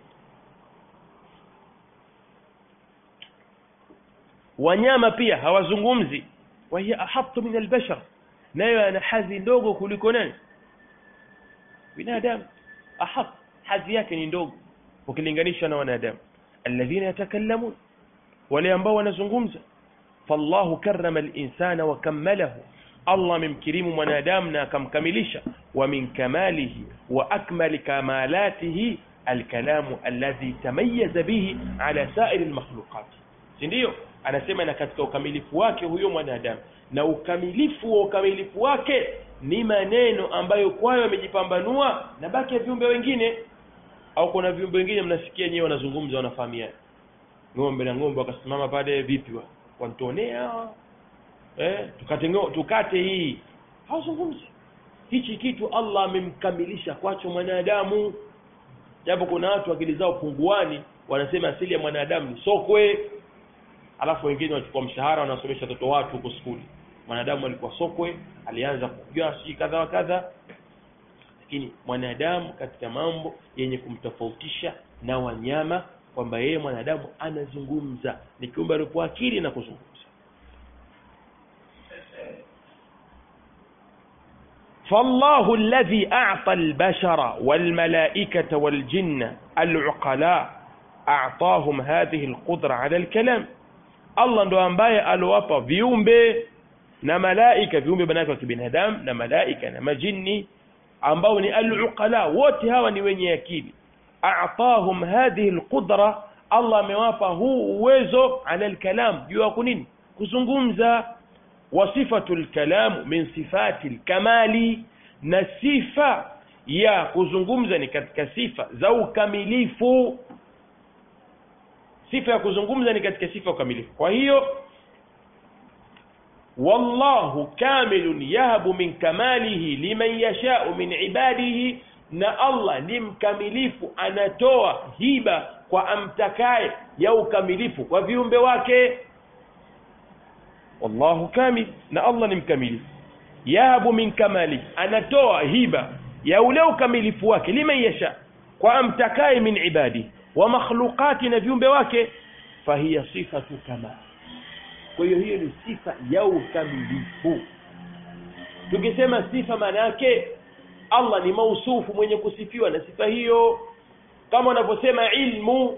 wanyama pia hawazungumzi wa hiya ahattu min albashar nayo ana hadhi ndogo kuliko nani binadamu ahat hadhi yake ni ndogo ukilinganisha na wanadamu alladhina yatakallamun wale ambao wanazungumza fallahu karrama al-insana wa kammalahu Allah amemkirimu mwanadamu na akamkamilisha wa min kamalihi wa akmali kamalatihi alkalamu alladhi tamayyaza bihi ala sa'iri almakhluqat si ndio anasema na katika ukamilifu wake huyo mwanadamu na ukamilifu wa ukamilifu wake ni maneno ambayo kwayo amejipambanua na baki ya viumbe wengine au kuna viumbe wengine mnasikia nyewe wanazungumza wanafahamiana ng'ombe na ng'ombe wakasimama pale vipi wa wantonea eh tukate ngo, tukate hii hawazungumzi hichi kitu Allah amemkamilisha kwacho mwanadamu japo kuna watu akili zao punguani wanasema asili ya mwanadamu ni sokwe alafu wengine wanachukua mshahara wanasomesha watoto watu huko skuli mwanadamu alikuwa sokwe alianza kujua si kadha wa kadha lakini mwanadamu katika mambo yenye kumtofautisha na wanyama kwamba yeye mwanadamu anazungumza ni kiumbe aliyopewa akili na kuzungumza فالله الذي أعطى البشر والملائكة والجن العقلاء أعطاهم هذه القدرة على الكلام Allah ndo ambaye aliwapa viumbe na malaika viumbe banake wa kibinadamu na malaika na majini ambao ni al-uqala wote hawa ni wenye akili a'tahum hadhihi al-qudra Allah amewapa huu uwezo ala al-kalam juu ya kunini kuzungumza wa sifatul kalam min sifati al-kamali na sifa ya kuzungumza ni katika sifa za ukamilifu sifa ya kuzungumza ni katika sifa ya ukamilifu kwa hiyo wallahu kamilun yahabu min kamalihi liman yashau min ibadihi na Allah ni mkamilifu anatoa hiba kwa amtakaye ya ukamilifu kwa viumbe wake wallahu kamil na Allah ni mkamilifu yahabu min kamali anatoa hiba ya ule ukamilifu wake liman yasha kwa amtakaye min ibadihi wa makhluqati na viumbe wake fahiya sifatu kamal kwa hiyo hiyo ni sifa ya ukamilifu tukisema sifa maana yake Allah ni mausufu mwenye kusifiwa na sifa hiyo kama wanavyosema ilmu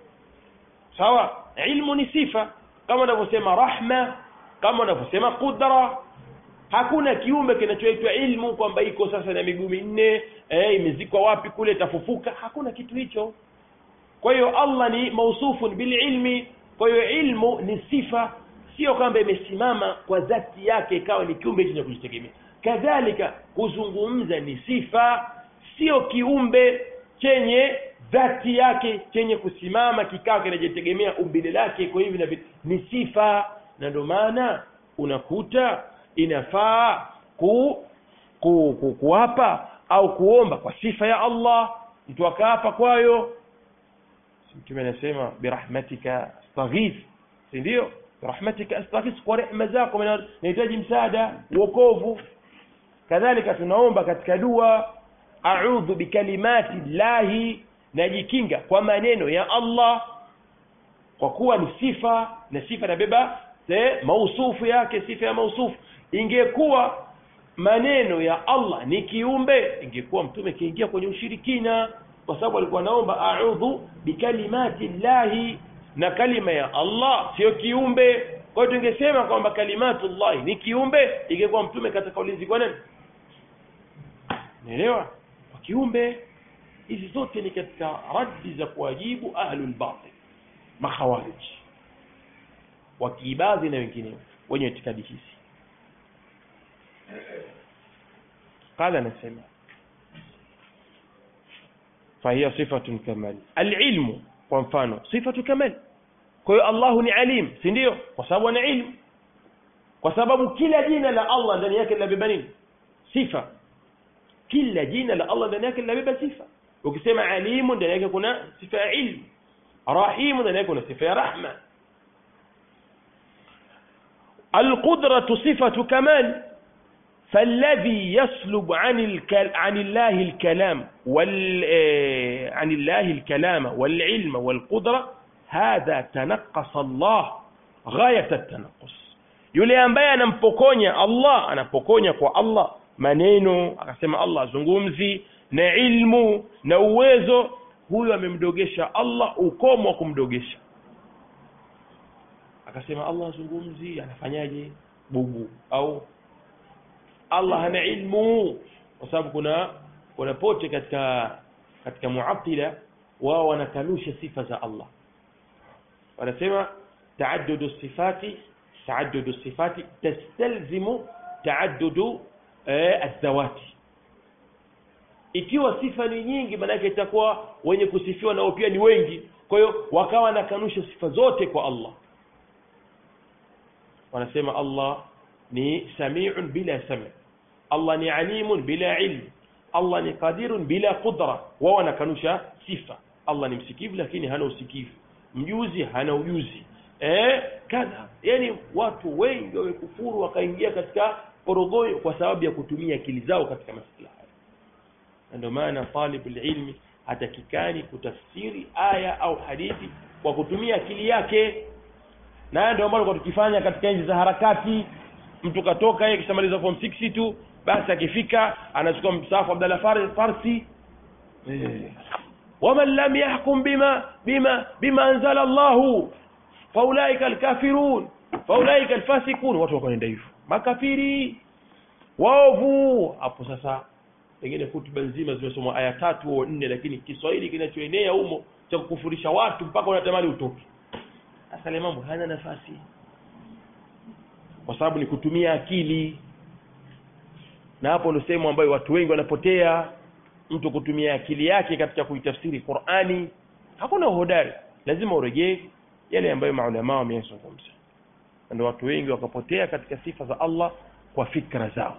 sawa ilmu ni sifa kama wanavyosema rahma kama wanavyosema qudra hakuna kiumbe kinachoitwa ilmu kwamba iko sasa na miguu minne eh, imezikwa wapi kule tafufuka hakuna kitu hicho kwa hiyo Allah ni mausufun bil ilmi kwa hiyo ilmu ni sifa sio kwamba imesimama kwa dhati yake ikawa ni kiumbe chenye kujitegemea kadhalika kuzungumza ni sifa sio kiumbe chenye dhati yake chenye kusimama kikawa kinajitegemea umbile lake kwa hivyo na ni sifa na ndio maana unakuta inafaa ku, ku, ku kuapa au kuomba kwa sifa ya Allah mtu akaapa kwayo mtume anasema birahmatika astaghith si ndio birahmatika astaghith kwa rehema zako nahitaji msaada uokovu kadhalika tunaomba katika dua a'udhu bikalimati llahi najikinga kwa maneno ya Allah kwa kuwa ni sifa na sifa nabeba mausufu yake sifa ya mausufu ingekuwa maneno ya Allah ni kiumbe ingekuwa mtume kiingia kwenye ushirikina kwa sababu alikuwa naomba a'udhu bikalimati llahi na kalima ya Allah sio kiumbe kwa hiyo tungesema kwamba kalimatu llahi ni kiumbe ingekuwa mtume katika ulinzi kwa nani naelewa kwa kiumbe hizi zote ni katika raddi za kuwajibu ahlul batil makhawarij wakiibadhi na wengineo wenye itikadi hizi قال نسمع فهي صفة كمال العلم kwa mfano sifatu kamal kwa hiyo Allahu ni alim si ndio kwa sababu ana ilmu kwa sababu kila jina la Allah ndani yake linabeba nini sifa kila jina la Allah ndani yake linabeba sifa ukisema alimu ndani yake kuna sifa ya ilmu rahimu ndani yake kuna sifa ya rahma القدرة صفة كمال فالذي يسلب عن الكل... عن الله الكلام وال آه، عن الله الكلام والعلم والقدرة هذا تنقص الله غاية التنقص yule ambaye anampokonya Allah anapokonya kwa Allah maneno akasema Allah azungumzi na ilmu na uwezo huyo amemdogesha Allah ukomo wa kumdogesha akasema Allah azungumzi anafanyaje bubu au Allah hana ilmu kwa sababu kuna kuna pote katika katika muattila wao wanakanusha sifa za Allah wanasema taaddudu sifati taaddudu sifati tastalzimu taaddudu eh, adhawati ikiwa sifa ni nyingi maanake itakuwa wenye kusifiwa nao pia ni wengi kwa hiyo wakawa wanakanusha sifa zote kwa Allah wanasema Allah ni samiun bila sami Allah ni alimun bila ilm Allah ni qadirun bila qudra wao wanakanusha sifa Allah ni msikivu lakini hana usikivu mjuzi hana ujuzi eh kadha yani watu wengi wamekufuru wakaingia katika porogoyo kwa sababu ya kutumia akili zao katika masuala haya na ndio maana talibul ilmi hatakikani kutafsiri aya au hadithi kwa kutumia akili yake na ndio ambalo kwa tukifanya katika nchi za harakati mtu katoka yeye kishamaliza form 6 tu basi akifika anachukua msahafu Abdalla Far- Farsi eh. waman lam yahkum bima bima bima anzala Allahu faulaika alkafirun faulaika alfasikun watu wakaenda hivyo makafiri waovu hapo sasa pengine hutuba nzima zimesomwa aya tatu au nne lakini Kiswahili kinachoenea humo cha kukufurisha watu mpaka unatamani utoke sasa ile mambo hana nafasi kwa sababu ni kutumia akili na hapo ndio sehemu ambayo watu wengi wanapotea mtu kutumia akili yake katika kuitafsiri Qur'ani hakuna uhodari lazima urejee yale ambayo maulama wameyazungumza ndio watu wengi wakapotea katika sifa za Allah kwa fikra zao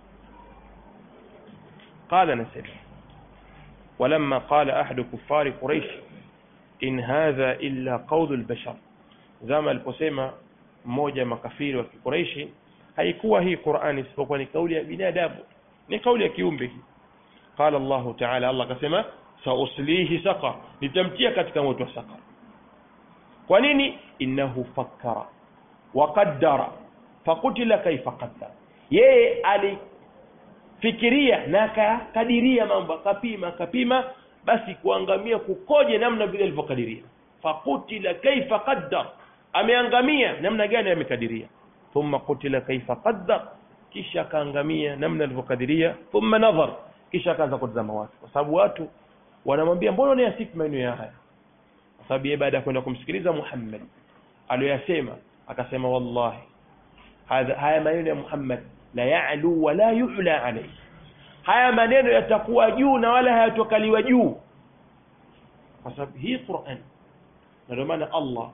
قال نسل ولما قال أحد كفار قريش إن هذا إلا قول البشر زما aliposema mmoja makafiri wa Quraishi haikuwa hii Qur'ani isipokuwa ni kauli ya binadamu ni kauli ya kiumbe hii qala Allah ta'ala Allah akasema sauslihi saqar nitamtia katika moto wa saqar kwa nini innahu fakkara wa qaddara faqutila kaifa qaddara yeye alifikiria na akakadiria mambo akapima akapima basi kuangamia kukoje namna vile alivyokadiria faqutila kaifa qaddar ameangamia namna gani amekadiria thumma qutila kaifa qaddar kisha akaangamia namna alivyokadiria thumma nadhar kisha akaanza kutazama watu kwa sababu watu wanamwambia mbona unayasifu maneno ya haya kwa sababu yeye baada ya kwenda kumsikiliza Muhammad aliyoyasema akasema wallahi hadha haya maneno ya Muhammad la ya'lu wa la yu'la alayhi haya maneno yatakuwa juu na wala hayatokaliwa juu kwa sababu hii Qur'an na ndio maana Allah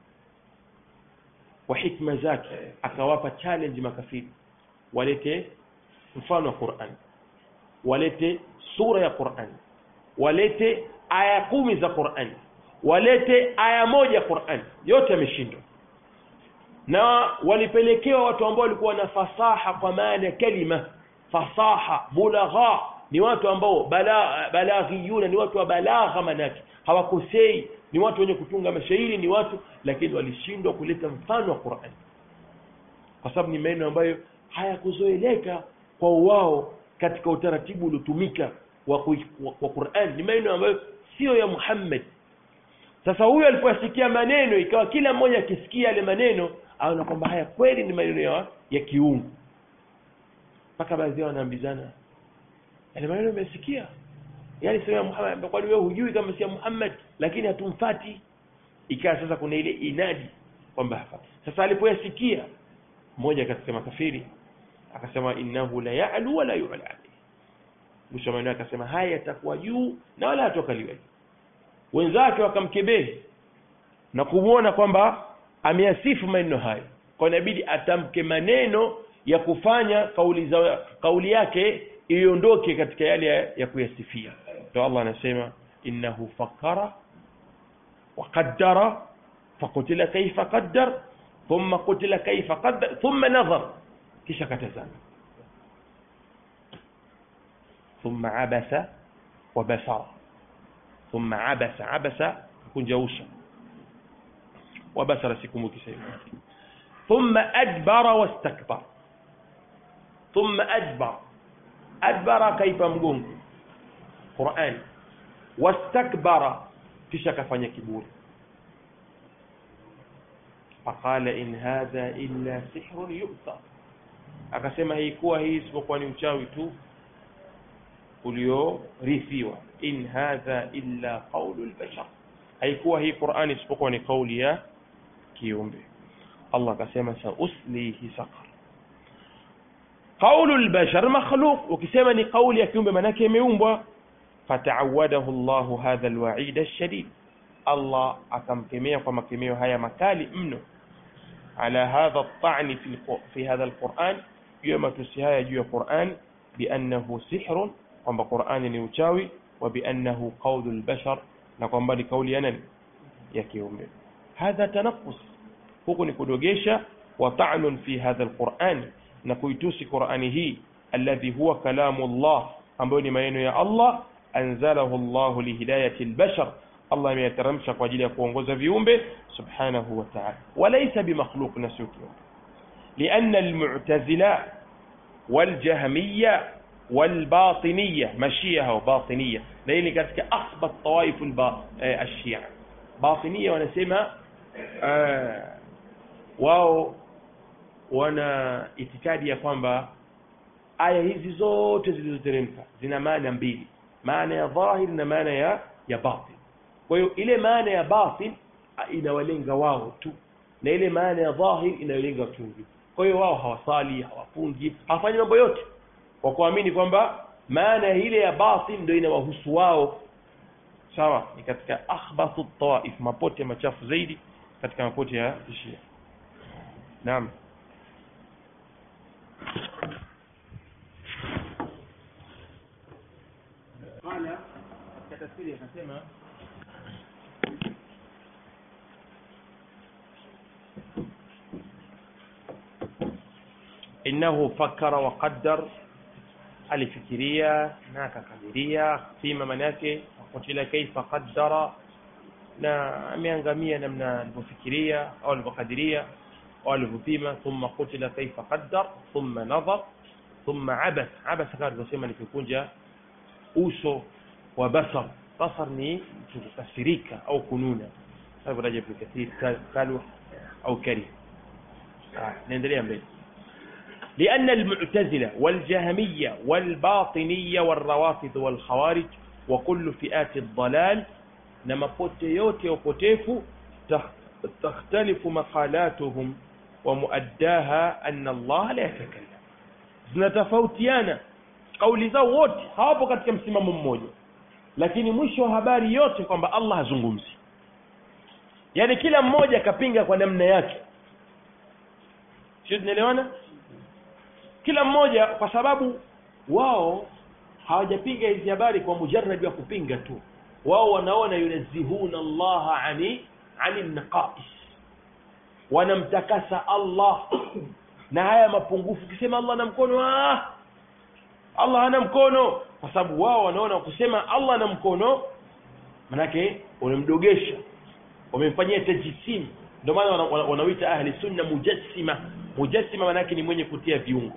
kwa hikma zake akawapa challenge makafiri walete mfano wa Qur'an walete sura ya Qur'an walete aya kumi za Qur'an walete aya moja Qur'an yote yameshindwa na walipelekewa watu ambao walikuwa na fasaha kwa maana ya kalima fasaha bulagha ni watu ambao bala balaghiyuna ni watu wa balagha manake hawakosei ni watu wenye kutunga mashairi ni watu lakini walishindwa kuleta mfano wa Qur'an kwa sababu ni maneno ambayo hayakuzoeleka kwa wao katika utaratibu uliotumika wa, wa, wa Qur'an ni maneno ambayo sio ya Muhammad sasa huyo alipoyasikia maneno ikawa kila mmoja akisikia yale maneno aona kwamba haya kweli ni maneno ya, ya kiungu mpaka baadhi yao wanaambizana yale maneno umesikia yani sio ya Muhammad kwani wewe hujui kama si ya Muhammad lakini hatumfati ikawa sasa kuna ile inadi kwamba hafati sasa alipoyasikia mmoja katika makafiri akasema innahu la ya'lu wa la yu'la alayhi mwisho maneno akasema haya yatakuwa juu na wala hatokaliwa wenzake wakamkebehi na kumuona kwamba ameyasifu maneno hayo kwa inabidi atamke maneno ya kufanya kauli za kauli yake iondoke katika yale ya, ya kuyasifia ndio Allah anasema innahu fakara wa qaddara faqutila kayfa qaddar thumma qutila kayfa qaddar thumma nadhar kisha katazama thumma abasa wa basara thumma abasa abasa kunja uso wa basara sikumbuki sasa thumma adbara wastakbara thumma adbara adbara kaipa mgongo Qur'an wastakbara kisha kafanya kiburi faqala in hadha illa sihrun yu'ta akasema hii kuwa hii isipokuwa ni uchawi tu uliorithiwa in hadha illa qawlu albashar haikuwa hii Qur'ani isipokuwa ni kauli ya kiumbe Allah akasema sauslihi saqar qawlu albashar makhluq ukisema ni kauli ya kiumbe manake imeumbwa fata'awadahu Allahu hadha alwa'id alshadid Allah akamkemea kwa makemeo haya makali mno ala hadha at-ta'n fi fi hadha al-Qur'an juu ya matusi haya juu ya Qur'an biannahu sihrun kwamba Qur'ani ni uchawi wa biannahu qawlu al-bashar na kwamba ni kauli ya nani ya kiumbe hadha tanaqqus huku ni kudogesha wa ta'nun fi hadha al-Qur'an na kuitusi Qur'ani hii alladhi huwa kalamu Allah ambayo ni maneno ya Allah anzalahu Allah lihidayati al-bashar Allah ameyateremsha kwa ajili ya kuongoza viumbe subhanahu wa ta'ala walaysa bimakhluq na sio kiumbe لأن المعتزلة والجهمية والباطنية مشيئة وباطنية لأن كانت أخبط طوائف البا... آه الشيعة باطنية ونسمى آه wao wana itikadi ya kwamba aya hizi zote zilizoteremka zina maana mbili maana ya dhahir na maana ya ya batin kwa hiyo ile maana ya batin inawalenga wao tu na ile maana ya dhahir inayolenga watu wengine kwa hiyo wao hawasali hawafungi hawafanyi mambo yote kwa kuamini kwamba maana ile ya batin ndio inawahusu wao sawa ni katika akhbathu tawaif mapote machafu zaidi katika mapote ya Shia naam قال كتفسير akasema innahu fakkara wa qaddar alifikiria na akakadiria fima maana yake kutila kaifa qaddara na ameangamia namna alivyofikiria au alivyokadiria au alivyopima thumma kutila kaifa qaddar thumma nadhar thumma abas abas kama alivyosema ni kukunja uso wa basar basar ni kukasirika au kununa hivyo Rajab bin Kathir kalu au kari naendelea mbele لأن المعتزلة والجهمية والباطنية والروافض والخوارج وكل فئات الضلال نما بوتيوت وبوتيف تختلف مقالاتهم ومؤداها أن الله لا يتكلم zinatofautiana kauli zao wote hawapo katika msimamo mmoja lakini mwisho wa habari yote kwamba Allah hazungumzi yaani kila mmoja akapinga kwa namna yake sio tunaelewana kila mmoja kwa sababu wao hawajapinga hizi habari kwa mujarrad wa kupinga tu wao wanaona yunazihuna Allah ani ani naqais wanamtakasa Allah na haya mapungufu kisema Allah ana mkono ah Allah hana mkono kwa sababu wao wanaona kusema Allah ana mkono manake unamdogesha wamemfanyia tajisim ndio maana wanaoita ahli sunna mujassima mujassima manake ni mwenye kutia viungo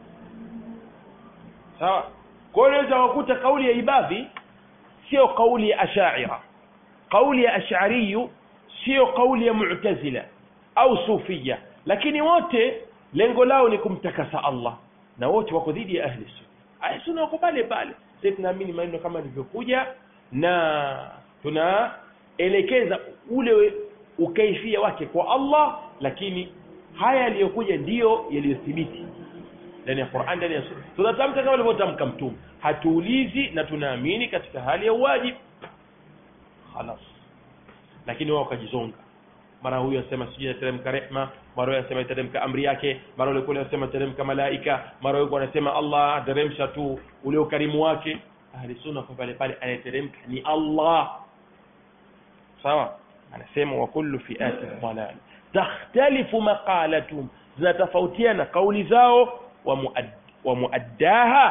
sawa kwa hiyo unaweza kukuta kauli ya ibadhi sio kauli ya ashaira kauli ya ash'ariyu sio kauli ya mu'tazila au sufia lakini wote lengo lao ni kumtakasa Allah na wote wako dhidi ya ahli sunna ahli sunna wako pale pale sisi tunaamini maneno kama yalivyokuja na tunaelekeza ule ukaifia wake kwa Allah lakini haya yaliyokuja ndiyo yaliyothibiti ndani ya Qur'an ndani ya sunna tunatamka kama alivyotamka mtume hatuulizi na tunaamini katika hali ya uwajibu خلاص lakini wao wakajizonga mara huyu asema sijui inateremka rehma mara huyu anasema iteremka amri yake mara yule kule anasema iteremka malaika mara yule anasema Allah ateremsha tu ule ukarimu wake ahli sunna kwa pale pale anateremka ni Allah sawa anasema wa kullu fi'ati dhalal takhtalifu maqalatum zinatofautiana kauli zao wa muad wa muaddaha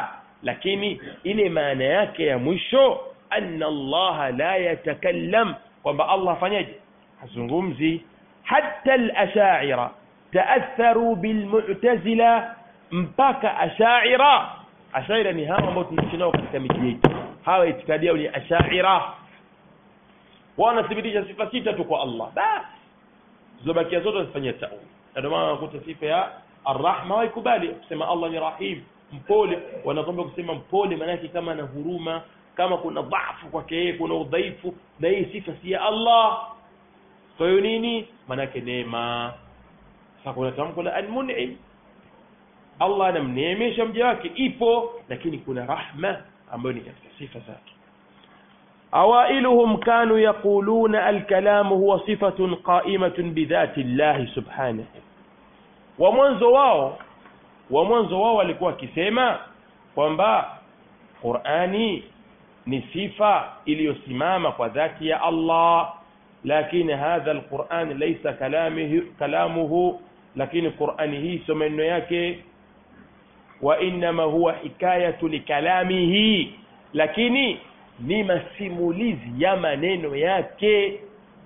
lakini ile maana yake ya mwisho anna Allah la yatakallam kwamba Allah afanyaje hazungumzi hatta al-ash'ira taatharu bil mu'tazila mpaka ash'ira ash'ira ni hawa ambao tunaishi nao katika miji yetu hawa itikadi yao ni ash'ira wanathibitisha sifa sita tu kwa Allah basi zilobakia zote wazifanyia ta'wil na ndio maana unakuta sifa ya arrahma waikubali kusema Allah ni rahim mpole wanakwambia kusema mpole maana yake kama ana huruma kama kuna dhaifu kwake yeye kuna udhaifu na hii sifa si ya Allah kwa hiyo nini maana yake neema sasa kuna tamko la almun'im Allah anamneemesha mja wake ipo lakini kuna rahma ambayo ni katika sifa zake awailuhum kanu yaquluna alkalamu huwa sifatun qa'imatun bidhati Allah subhanahu wa mwanzo wao wa mwanzo wao walikuwa wakisema kwamba Qur'ani ni sifa iliyosimama kwa dhati ya Allah lakini hadha alquran laysa kalamihi kalamuhu lakini Qur'ani hii sio maneno yake wa inma huwa hikayatu likalamihi lakini ni masimulizi ya maneno yake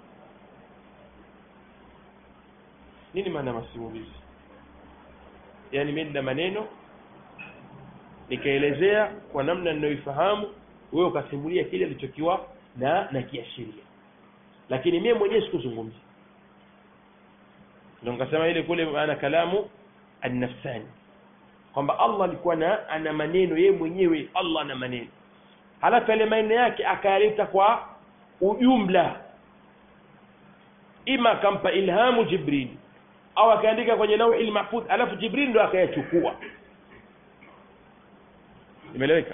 nini maana masimulizi yani mimi na maneno nikaelezea kwa namna ninayoifahamu wewe ukasimulia kile alichokiwa na na kiashiria lakini mimi mwenyewe sikuzungumza ndio nikasema ile kule maana kalamu an-nafsani kwamba Allah alikuwa na ana maneno yeye mwenyewe Allah ana maneno halafu yale maneno yake akayaleta kwa ujumla ima akampa ilhamu Jibril au akaandika kwenye lauhi mahfudh alafu Jibril ndo akayachukua imeeleweka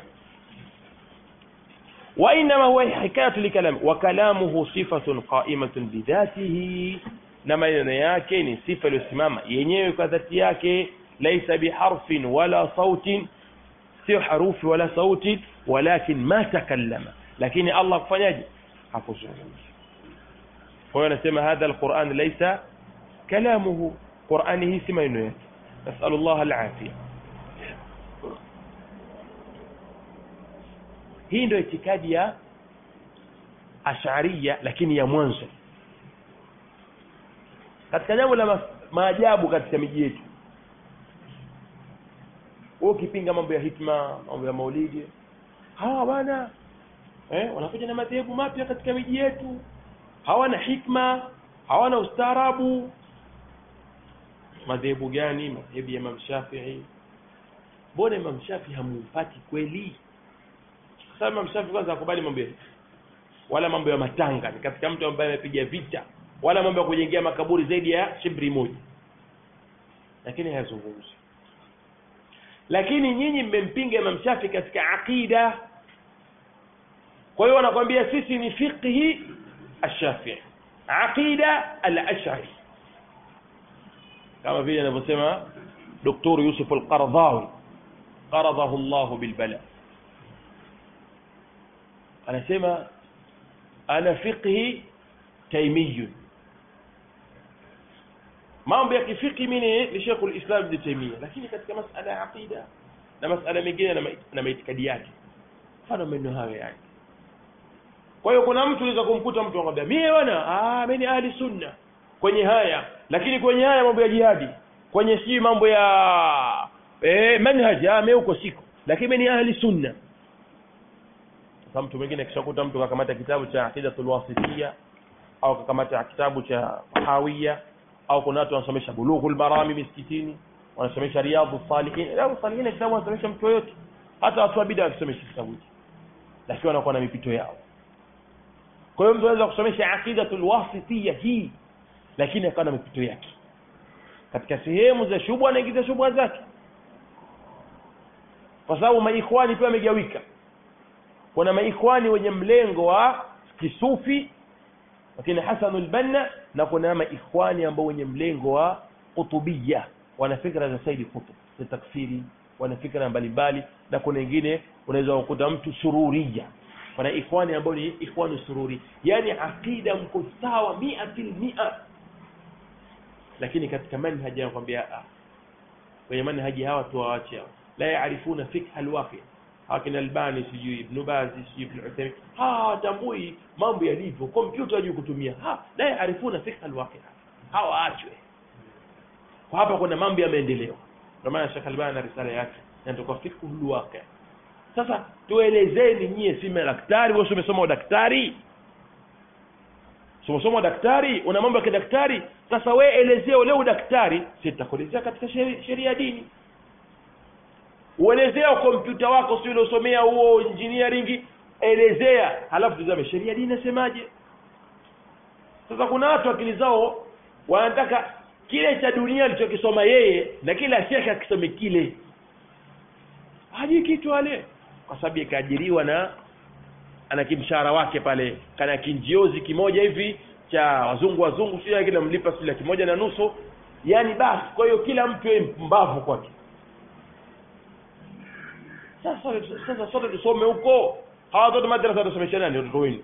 وإنما هو حكاية لكلام وكلامه صفة قائمة بذاته na maneno yake ni sifa iliyosimama yenyewe kwa dhati yake laisa biharfin wala sautin sio harufi wala sauti walakin ma takallama lakini Allah kufanyaje hakuzungumza kwa hiyo anasema hadha alquran laisa kalamuhu qurani hii si maneno yake nasalu Allah alafia hii ndio itikadi ya ash'ariyya lakini ya mwanzo katika jambo la maajabu katika miji yetu wewe ukipinga mambo ya hikma mambo ya maulidi hawa bwana eh wanakuja na madhehebu mapya katika miji yetu hawana hikma hawana ustaarabu madhehebu gani madhehebu ya Imam Shafi'i mbona Imam Shafi'i hamumpati kweli sababu Imam Shafi'i kwanza akubali mambo ya wala mambo ya matanga ni katika mtu ambaye amepiga vita wala mambo ya kujengea makaburi zaidi ya shibri moja lakini hayazungumzi lakini nyinyi mmempinga Imam Shafi katika aqida kwa hiyo wanakwambia sisi ni fiqhi ash-Shafi'i aqida al-Ash'ari kama vile anavyosema Dr. Yusuf al-Qaradawi qaradahu Allah bilbala anasema ana fiqhi taymiyun mambo ya kifiki mimi ni Sheikh al-Islam Ibn Taymiyyah lakini katika masala ya aqida na masala mengine na maitikadi yake mfano maneno hayo yani kwa hiyo kuna mtu unaweza kumkuta mtu anakwambia mimi bwana ah mimi ni ahli sunna kwenye haya lakini kwenye haya mambo ya jihadi kwenye si mambo ya eh manhaj ah mimi huko siko lakini mimi ni ahli sunna sasa mtu mwingine akishakuta mtu kakamata kitabu cha aqidatul wasitiyya au kakamata kitabu cha hawiya au kuna watu wanasomesha bulughul marami miskitini wanasomesha riyadhus salihin riyadhus salihin kitabu wanasomesha mtu yote hata watu wa bid'a wakisomesha kitabu hiki lakini wanakuwa na mipito yao kwa hiyo mtu anaweza kusomesha aqidatul wasitiyya hii lakini akawa na mipito yake katika sehemu za shubha anaingiza shubha zake kwa sababu maikhwani pia wamegawika kuna maikhwani wenye mlengo wa kisufi lakini Hasan al-Banna na kuna maikhwani ambao wenye mlengo wa kutubia wana fikra za Said Qutb za takfiri wana fikra mbalimbali na kuna wengine unaweza kukuta mtu sururia kuna ikhwani ambao ni ikhwani sururi yani akida mko sawa 100% lakini katika manhaji anakuambia ah kwenye manhaji hawa tuwaache la yaarifuna fikha alwaqi akina albani sijui ibnu bazi sijui ibnu uthaimin hawatambui mambo yalivyo kompyuta hajui kutumia ha la yaarifuna fikha alwaqia hawaachwe kwa hapa kuna mambo ya maendeleo ndio maana Sheikh Albani na risala yake inatoka fikhu alwaqia sasa tuelezeni nyie si madaktari wewe umesoma udaktari umesoma daktari una mambo ya kidaktari sasa we elezea ule udaktari sitakuelezea katika sheria ya dini uelezea kompyuta wako si uliosomea huo engineering elezea halafu tuzame sheria ya dini nasemaje sasa kuna watu akili zao wanataka kile cha dunia alichokisoma yeye na kila shekhe akisome kile hajui kitu wale kwa sababu ikaajiriwa na ana kimshahara wake pale kana kinjiozi kimoja hivi cha wazungu wazungu sio kile mlipa sio kimoja na nusu yani basi kwa hiyo kila mtu yeye mpumbavu kwake sasa sasa sote tusome huko hawa watoto madrasa watasomesha nani watoto wenu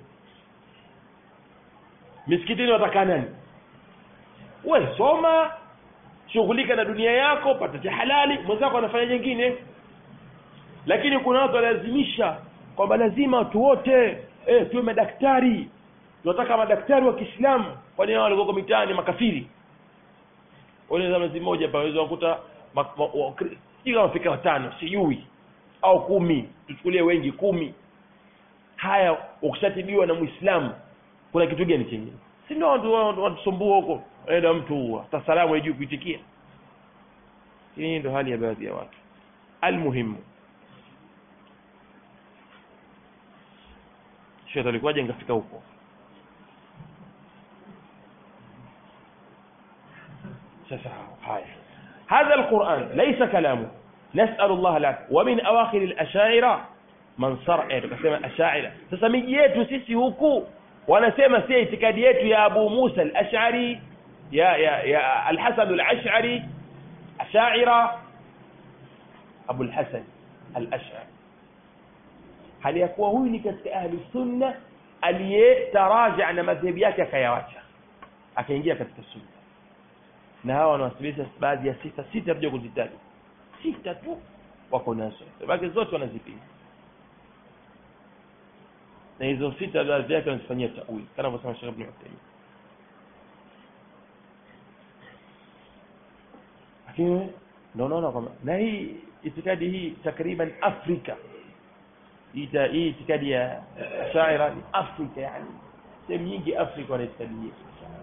misikitini watakaa nani we soma shughulika na dunia yako pata cha halali mwenzako anafanya jengine lakini kuna watu walazimisha kwamba lazima watu wote eh, tuwe madaktari tunataka madaktari wa Kiislamu kwani hao walikuwa mitaani makafiri wale mwezi mmoja hapa waweza kukuta sijui kama fika watano sijui au kumi tuchukulie wengi kumi haya ukishatibiwa na Muislamu kuna kitu gani kingine si ndio watu watusumbua huko enda mtu hata salamu hajui kuitikia hii ndio hali ya baadhi ya watu almuhimu Sheikh alikuwaje ngafika huko sasa haya هذا القرآن ليس كلامه نسأل الله العافية ومن أواخر الأشاعرة من صرع tukasema ashaira sasa miji yetu sisi huku wanasema si itikadi yetu ya Abu Musa al-Ash'ari ya ya ya al-Hasan al-Ash'ari ashaira Abu al-Hasan al-Ash'ari hali ya kuwa huyu ni katika ahli sunna aliyetaraja na madhehebu yake akayawacha akaingia katika sunna na hawa wanawasilisha baadhi ya sita sita tuja kuzitaja sita tu wako nazo baki zote wanazipinga na hizo sita baadhi yake wanazifanyia tawili kama anavyosema Sheikh Ibn Uthaymeen lakini ndio unaona kwamba na hii itikadi hii takriban Afrika ita hii itikadi ya shaira ni Afrika yani sehemu nyingi Afrika wana itikadi hii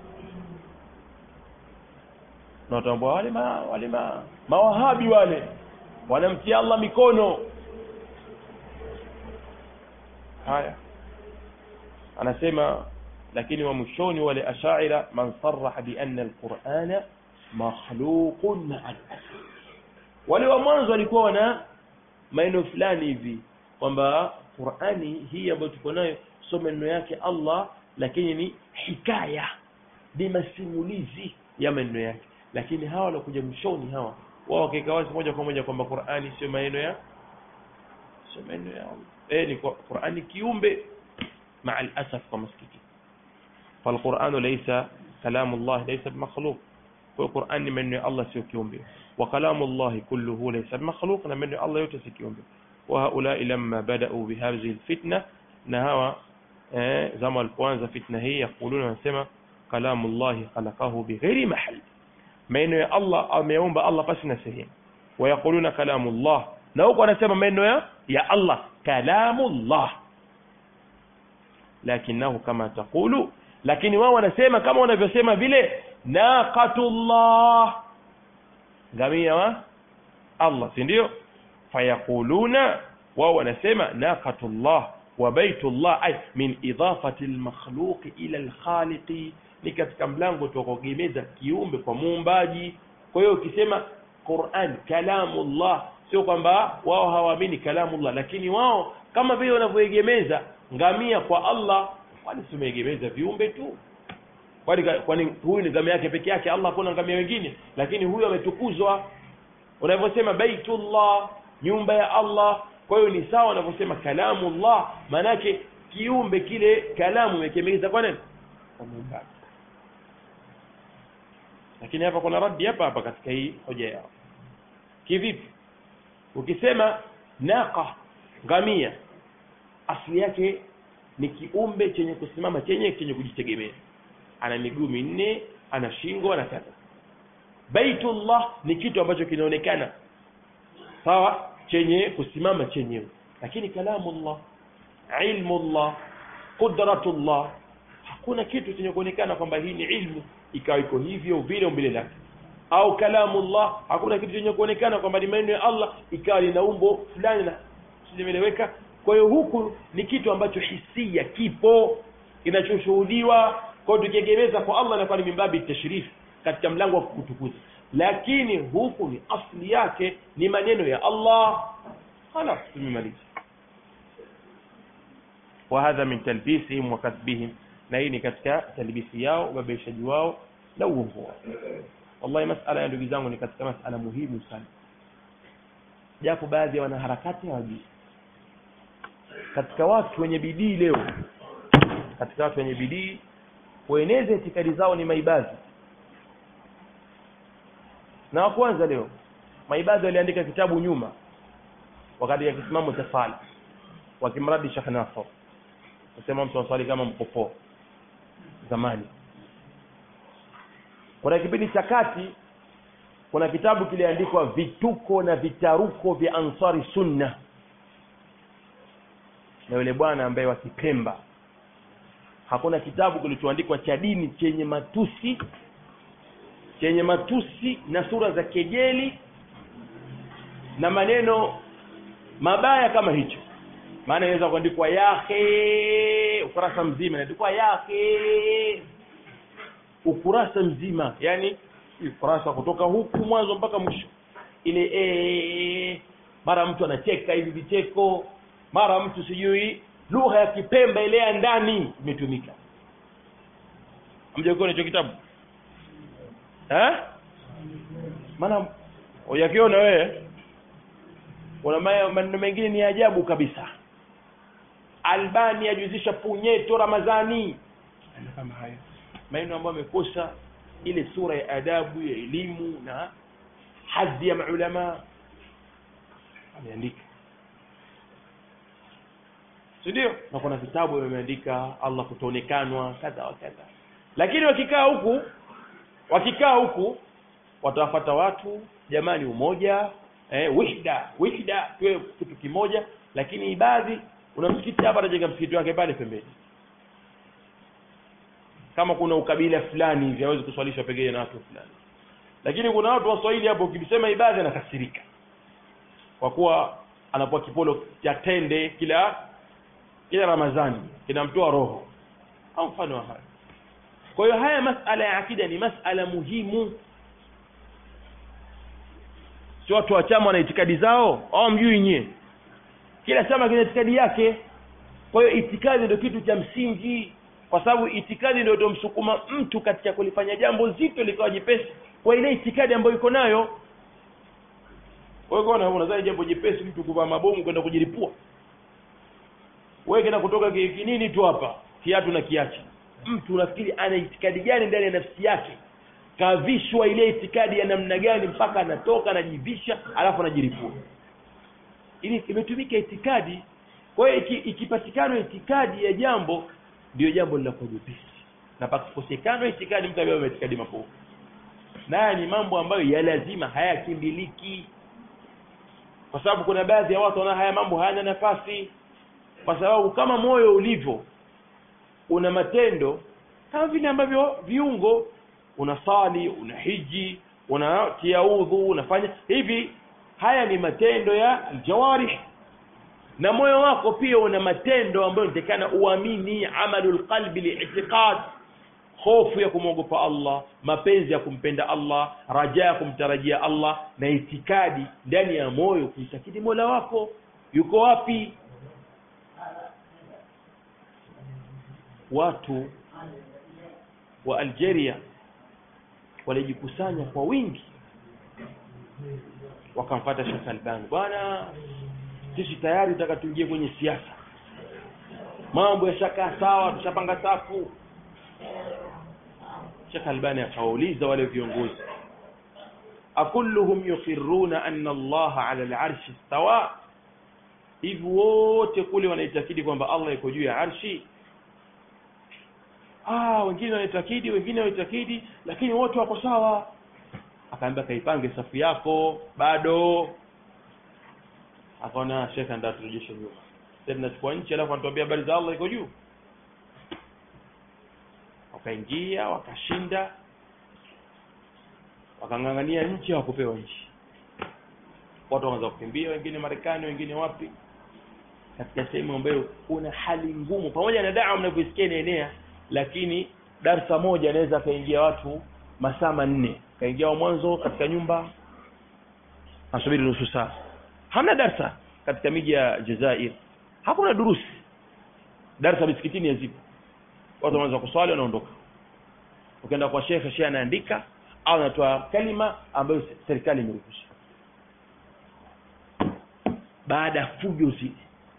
na watambua wale ma, wale ma, mawahabi wale wanamtia Allah mikono haya anasema lakini wa mwishoni wale ashaira man sarraha bi anna alqur'ana makhluqun ma'a al-asl wale wa mwanzo walikuwa wana maneno fulani hivi kwamba Qur'ani hii ambayo tuko nayo sio maneno yake Allah lakini ni hikaya ni masimulizi ya maneno yake lakini hawa walikuja mwishoni hawa wao wakika wazi moja kwa moja kwamba Qur'ani sio maneno ya sio maneno ya Allah eh ni Qur'ani kiumbe مع الأسف ومسكتي فالقرآن ليس كلام الله ليس بمخلوق والقرآن من الله سيكيوم به وكلام الله كله ليس بمخلوق من الله يتسكيوم به وهؤلاء لما بدأوا بهذه الفتنة نهوا زما الكوانزا فتنة هي يقولون ونسمى كلام الله خلقه بغير محل من الله أميوم الله فسنا سهيم ويقولون كلام الله نوق ونسمى من يا الله كلام الله lakinahu kama taqulu lakini wao wanasema kama wanavyosema vile naqatullah ngamia wa Allah si ndio fayaquluna wao wanasema naqatullah wa baitullah ay min idafati almakhluq ila alkhaliq ni katika mlango tukogemeza kiumbe kwa muumbaji kwa hiyo ukisema Qur'an kalamullah sio kwamba wao hawaamini kalamullah lakini wao kama vile wanavyoegemeza ngamia kwa Allah kwani tumeegemeza viumbe tu kwani kwani huyu ni ngamia yake peke yake Allah kuna ngamia wengine lakini huyu ametukuzwa unavyosema baitullah nyumba ya Allah kwa hiyo ni sawa unavyosema kalamullah manake kiumbe kile kalamu imekemeza kwa nini kwa muumbaji lakini hapa kuna radi hapa hapa katika hii hoja yao kivipi ukisema naqa ngamia asili yake ni kiumbe chenye kusimama chenye chenye kujitegemea ana miguu minne ana shingo ana kadha baitullah ni kitu ambacho kinaonekana sawa chenye kusimama chenyewe lakini kalamullah ilmullah qudratullah hakuna kitu chenye kuonekana kwamba hii ni ilmu ikawa iko hivyo vile umbile lake au kalamullah hakuna kitu chenye kuonekana kwamba ni maneno ya Allah ikawa lina umbo fulani na simeleweka kwa hiyo huku ni kitu ambacho hisia kipo kinachoshuhudiwa kwa hiyo tukiegemeza kwa Allah inakuwa ni mimbabi tashrif katika mlango wa kutukuza lakini huku ni asli yake ni maneno ya Allah خلاص tumemaliza وهذا من تلبيسهم وكذبهم na hii ni katika talbisi yao ubabaishaji wao na uongo wao wallahi masala ya ndugu zangu ni katika masala muhimu sana japo baadhi ya wanaharakati hawajui katika watu wenye bidii leo katika watu wenye bidii kueneza itikadi zao ni maibadhi na wa kwanza leo maibadhi waliandika kitabu nyuma wakati ya kisimamo cha sala wakimradi Sheikh Nasr kusema mtu aswali kama mkopoo zamani kuna kipindi cha kati kuna kitabu kiliandikwa vituko na vitaruko vya ansari sunna na yule bwana ambaye wakipemba hakuna kitabu kilichoandikwa cha dini chenye matusi chenye matusi na sura za kejeli na maneno mabaya kama hicho maana inaweza kuandikwa yahe ukurasa mzima inaandikwa yahe ukurasa mzima yani ukurasa kutoka huku mwanzo mpaka mwisho ile ee, mara mtu anacheka hivi vicheko mara mtu sijui lugha ya kipemba ile ya ndani imetumika hamjakiona hicho kitabu eh maana uyakiona wewe kuna maneno mengine ni ajabu kabisa albani ajuzisha punyeto ramadhani kama hayo maneno ambayo amekosa ile sura ya adabu ya elimu na hadhi ya maulama ameandika si ndio na kuna vitabu vimeandika Allah kutonekanwa kadha wa kadha lakini wakikaa huku wakikaa huku watawafata watu jamani umoja eh, wihda wihda tuwe kitu kimoja lakini ibadhi una msikiti hapa anajenga msikiti wake pale pembeni kama kuna ukabila fulani hivi hawezi kuswalisha pengine na watu fulani lakini kuna watu waswahili hapo ukisema ibadhi anakasirika kwa kuwa anapoa kipolo cha tende kila kila ramadhani kinamtoa roho au mfano wa haya kwa hiyo haya masala ya akida ni masala muhimu si watu wa chama wana itikadi zao au mjui nyie kila chama kina itikadi yake kwa hiyo itikadi ndio kitu cha msingi kwa sababu itikadi ndio itomsukuma mtu katika kulifanya jambo zito likawa jepesi kwa ile itikadi ambayo iko nayo wewe unadhani jambo jepesi mtu kuvaa mabomu kwenda kujilipua wewe kina kutoka kinini tu hapa kiatu na kiachi mtu unafikiri ana itikadi gani ndani ya nafsi yake kavishwa ile itikadi ya namna gani mpaka anatoka anajivisha alafu anajiripua ili imetumika itikadi kwa hiyo ikipatikana itikadi ya jambo ndio jambo linakuwa jepesi na pakikosekana itikadi mtu ambaye itikadi mabovu naye ni mambo ambayo ya lazima hayakimbiliki kwa sababu kuna baadhi ya watu wana haya mambo hayana nafasi kwa sababu kama moyo ulivyo una matendo kama vile ambavyo viungo unasali unahiji unatia udhu unafanya hivi haya ni matendo ya aljawarih na moyo wako pia una matendo ambayo inatakana uamini amalul qalbi li'tiqad hofu ya kumwogopa Allah mapenzi ya kumpenda Allah raja ya kumtarajia Allah na itikadi ndani ya moyo kumtakidi Mola wako yuko wapi watu wa Algeria walijikusanya kwa wingi wakamfuata Sheikh Albani bwana sisi tayari tutaka tuingie kwenye siasa mambo yashakaa sawa tushapanga safu Sheikh Albani akawauliza wale viongozi akulluhum yuqirruna anna Allah ala al-arshi istawa hivi wote kule wanaitakidi kwamba Allah yuko juu ya arshi ah wengine wanaitakidi wengine wanaitakidi lakini wote wako sawa akaambia kaipange safu yako bado akaona shekha ndio turejeshe nyuma sasa tunachukua nchi alafu anatuambia habari za Allah iko juu wakaingia wakashinda wakang'ang'ania nchi hawakupewa nchi watu wakaanza kukimbia wengine Marekani wengine wapi katika sehemu ambayo kuna hali ngumu pamoja na dawa mnavyoisikia inaenea lakini darsa moja anaweza kaingia watu masaa manne kaingia wa mwanzo katika nyumba asubiri nusu saa hamna darsa katika miji ya Jazair hakuna durusi darsa misikitini yazipo watu wanaanza kuswali wanaondoka ukienda kwa shekhe shehe anaandika au anatoa kalima ambayo serikali imeruhusu baada ya fujo zile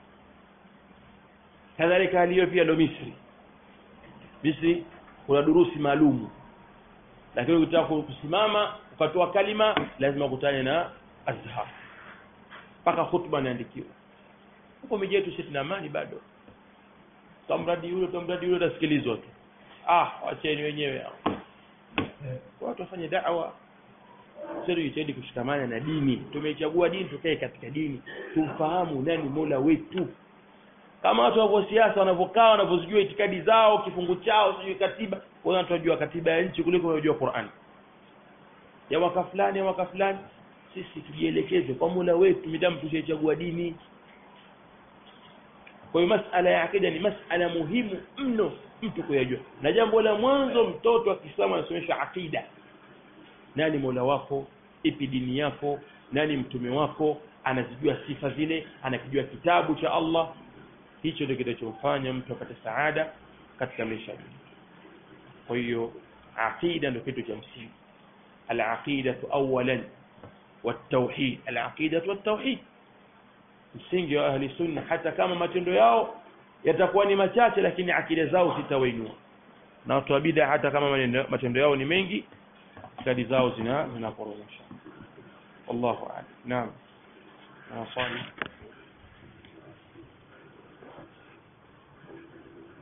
kadhalika hali hiyo pia ndo Misri Misri kuna durusi maalumu lakini ukitaka kusimama ukatoa kalima lazima ukutane na azhar mpaka hutuba inaandikiwa huko miji yetu sisi tuna amani bado tamradi yule tamradi yule utasikilizwa tu ah wacheni wenyewe hao watu wafanye da'wa sisi tujitahidi kushikamana na dini tumechagua dini tukae katika dini tumfahamu nani Mola wetu kama watu wa siasa wanavyokaa wanavyozijua itikadi zao kifungu chao sijui katiba wao wanajua katiba ya nchi kuliko wanajua Qur'an ya waka fulani ya waka fulani sisi tujielekeze kwa Mola wetu midamu tushachagua dini kwa hiyo masala ya akida ni masala muhimu mno mtu kuyajua na jambo la mwanzo mtoto wa Kiislamu anasomeshwa akida nani Mola wako ipi dini yako nani mtume wako anazijua sifa zile anakijua kitabu cha Allah hicho ndio kinachomfanya mtu apate saada katika maisha yake kwa hiyo aqida ndio kitu cha msingi al-aqidatu awalan wat-tauhid al-aqidatu wat-tauhid msingi wa ahli sunna hata kama matendo yao yatakuwa ni machache lakini akida zao zitawainua na watu wa bid'a hata kama matendo yao ni mengi akida zao zina zinaporomosha wallahu a'lam naam na swali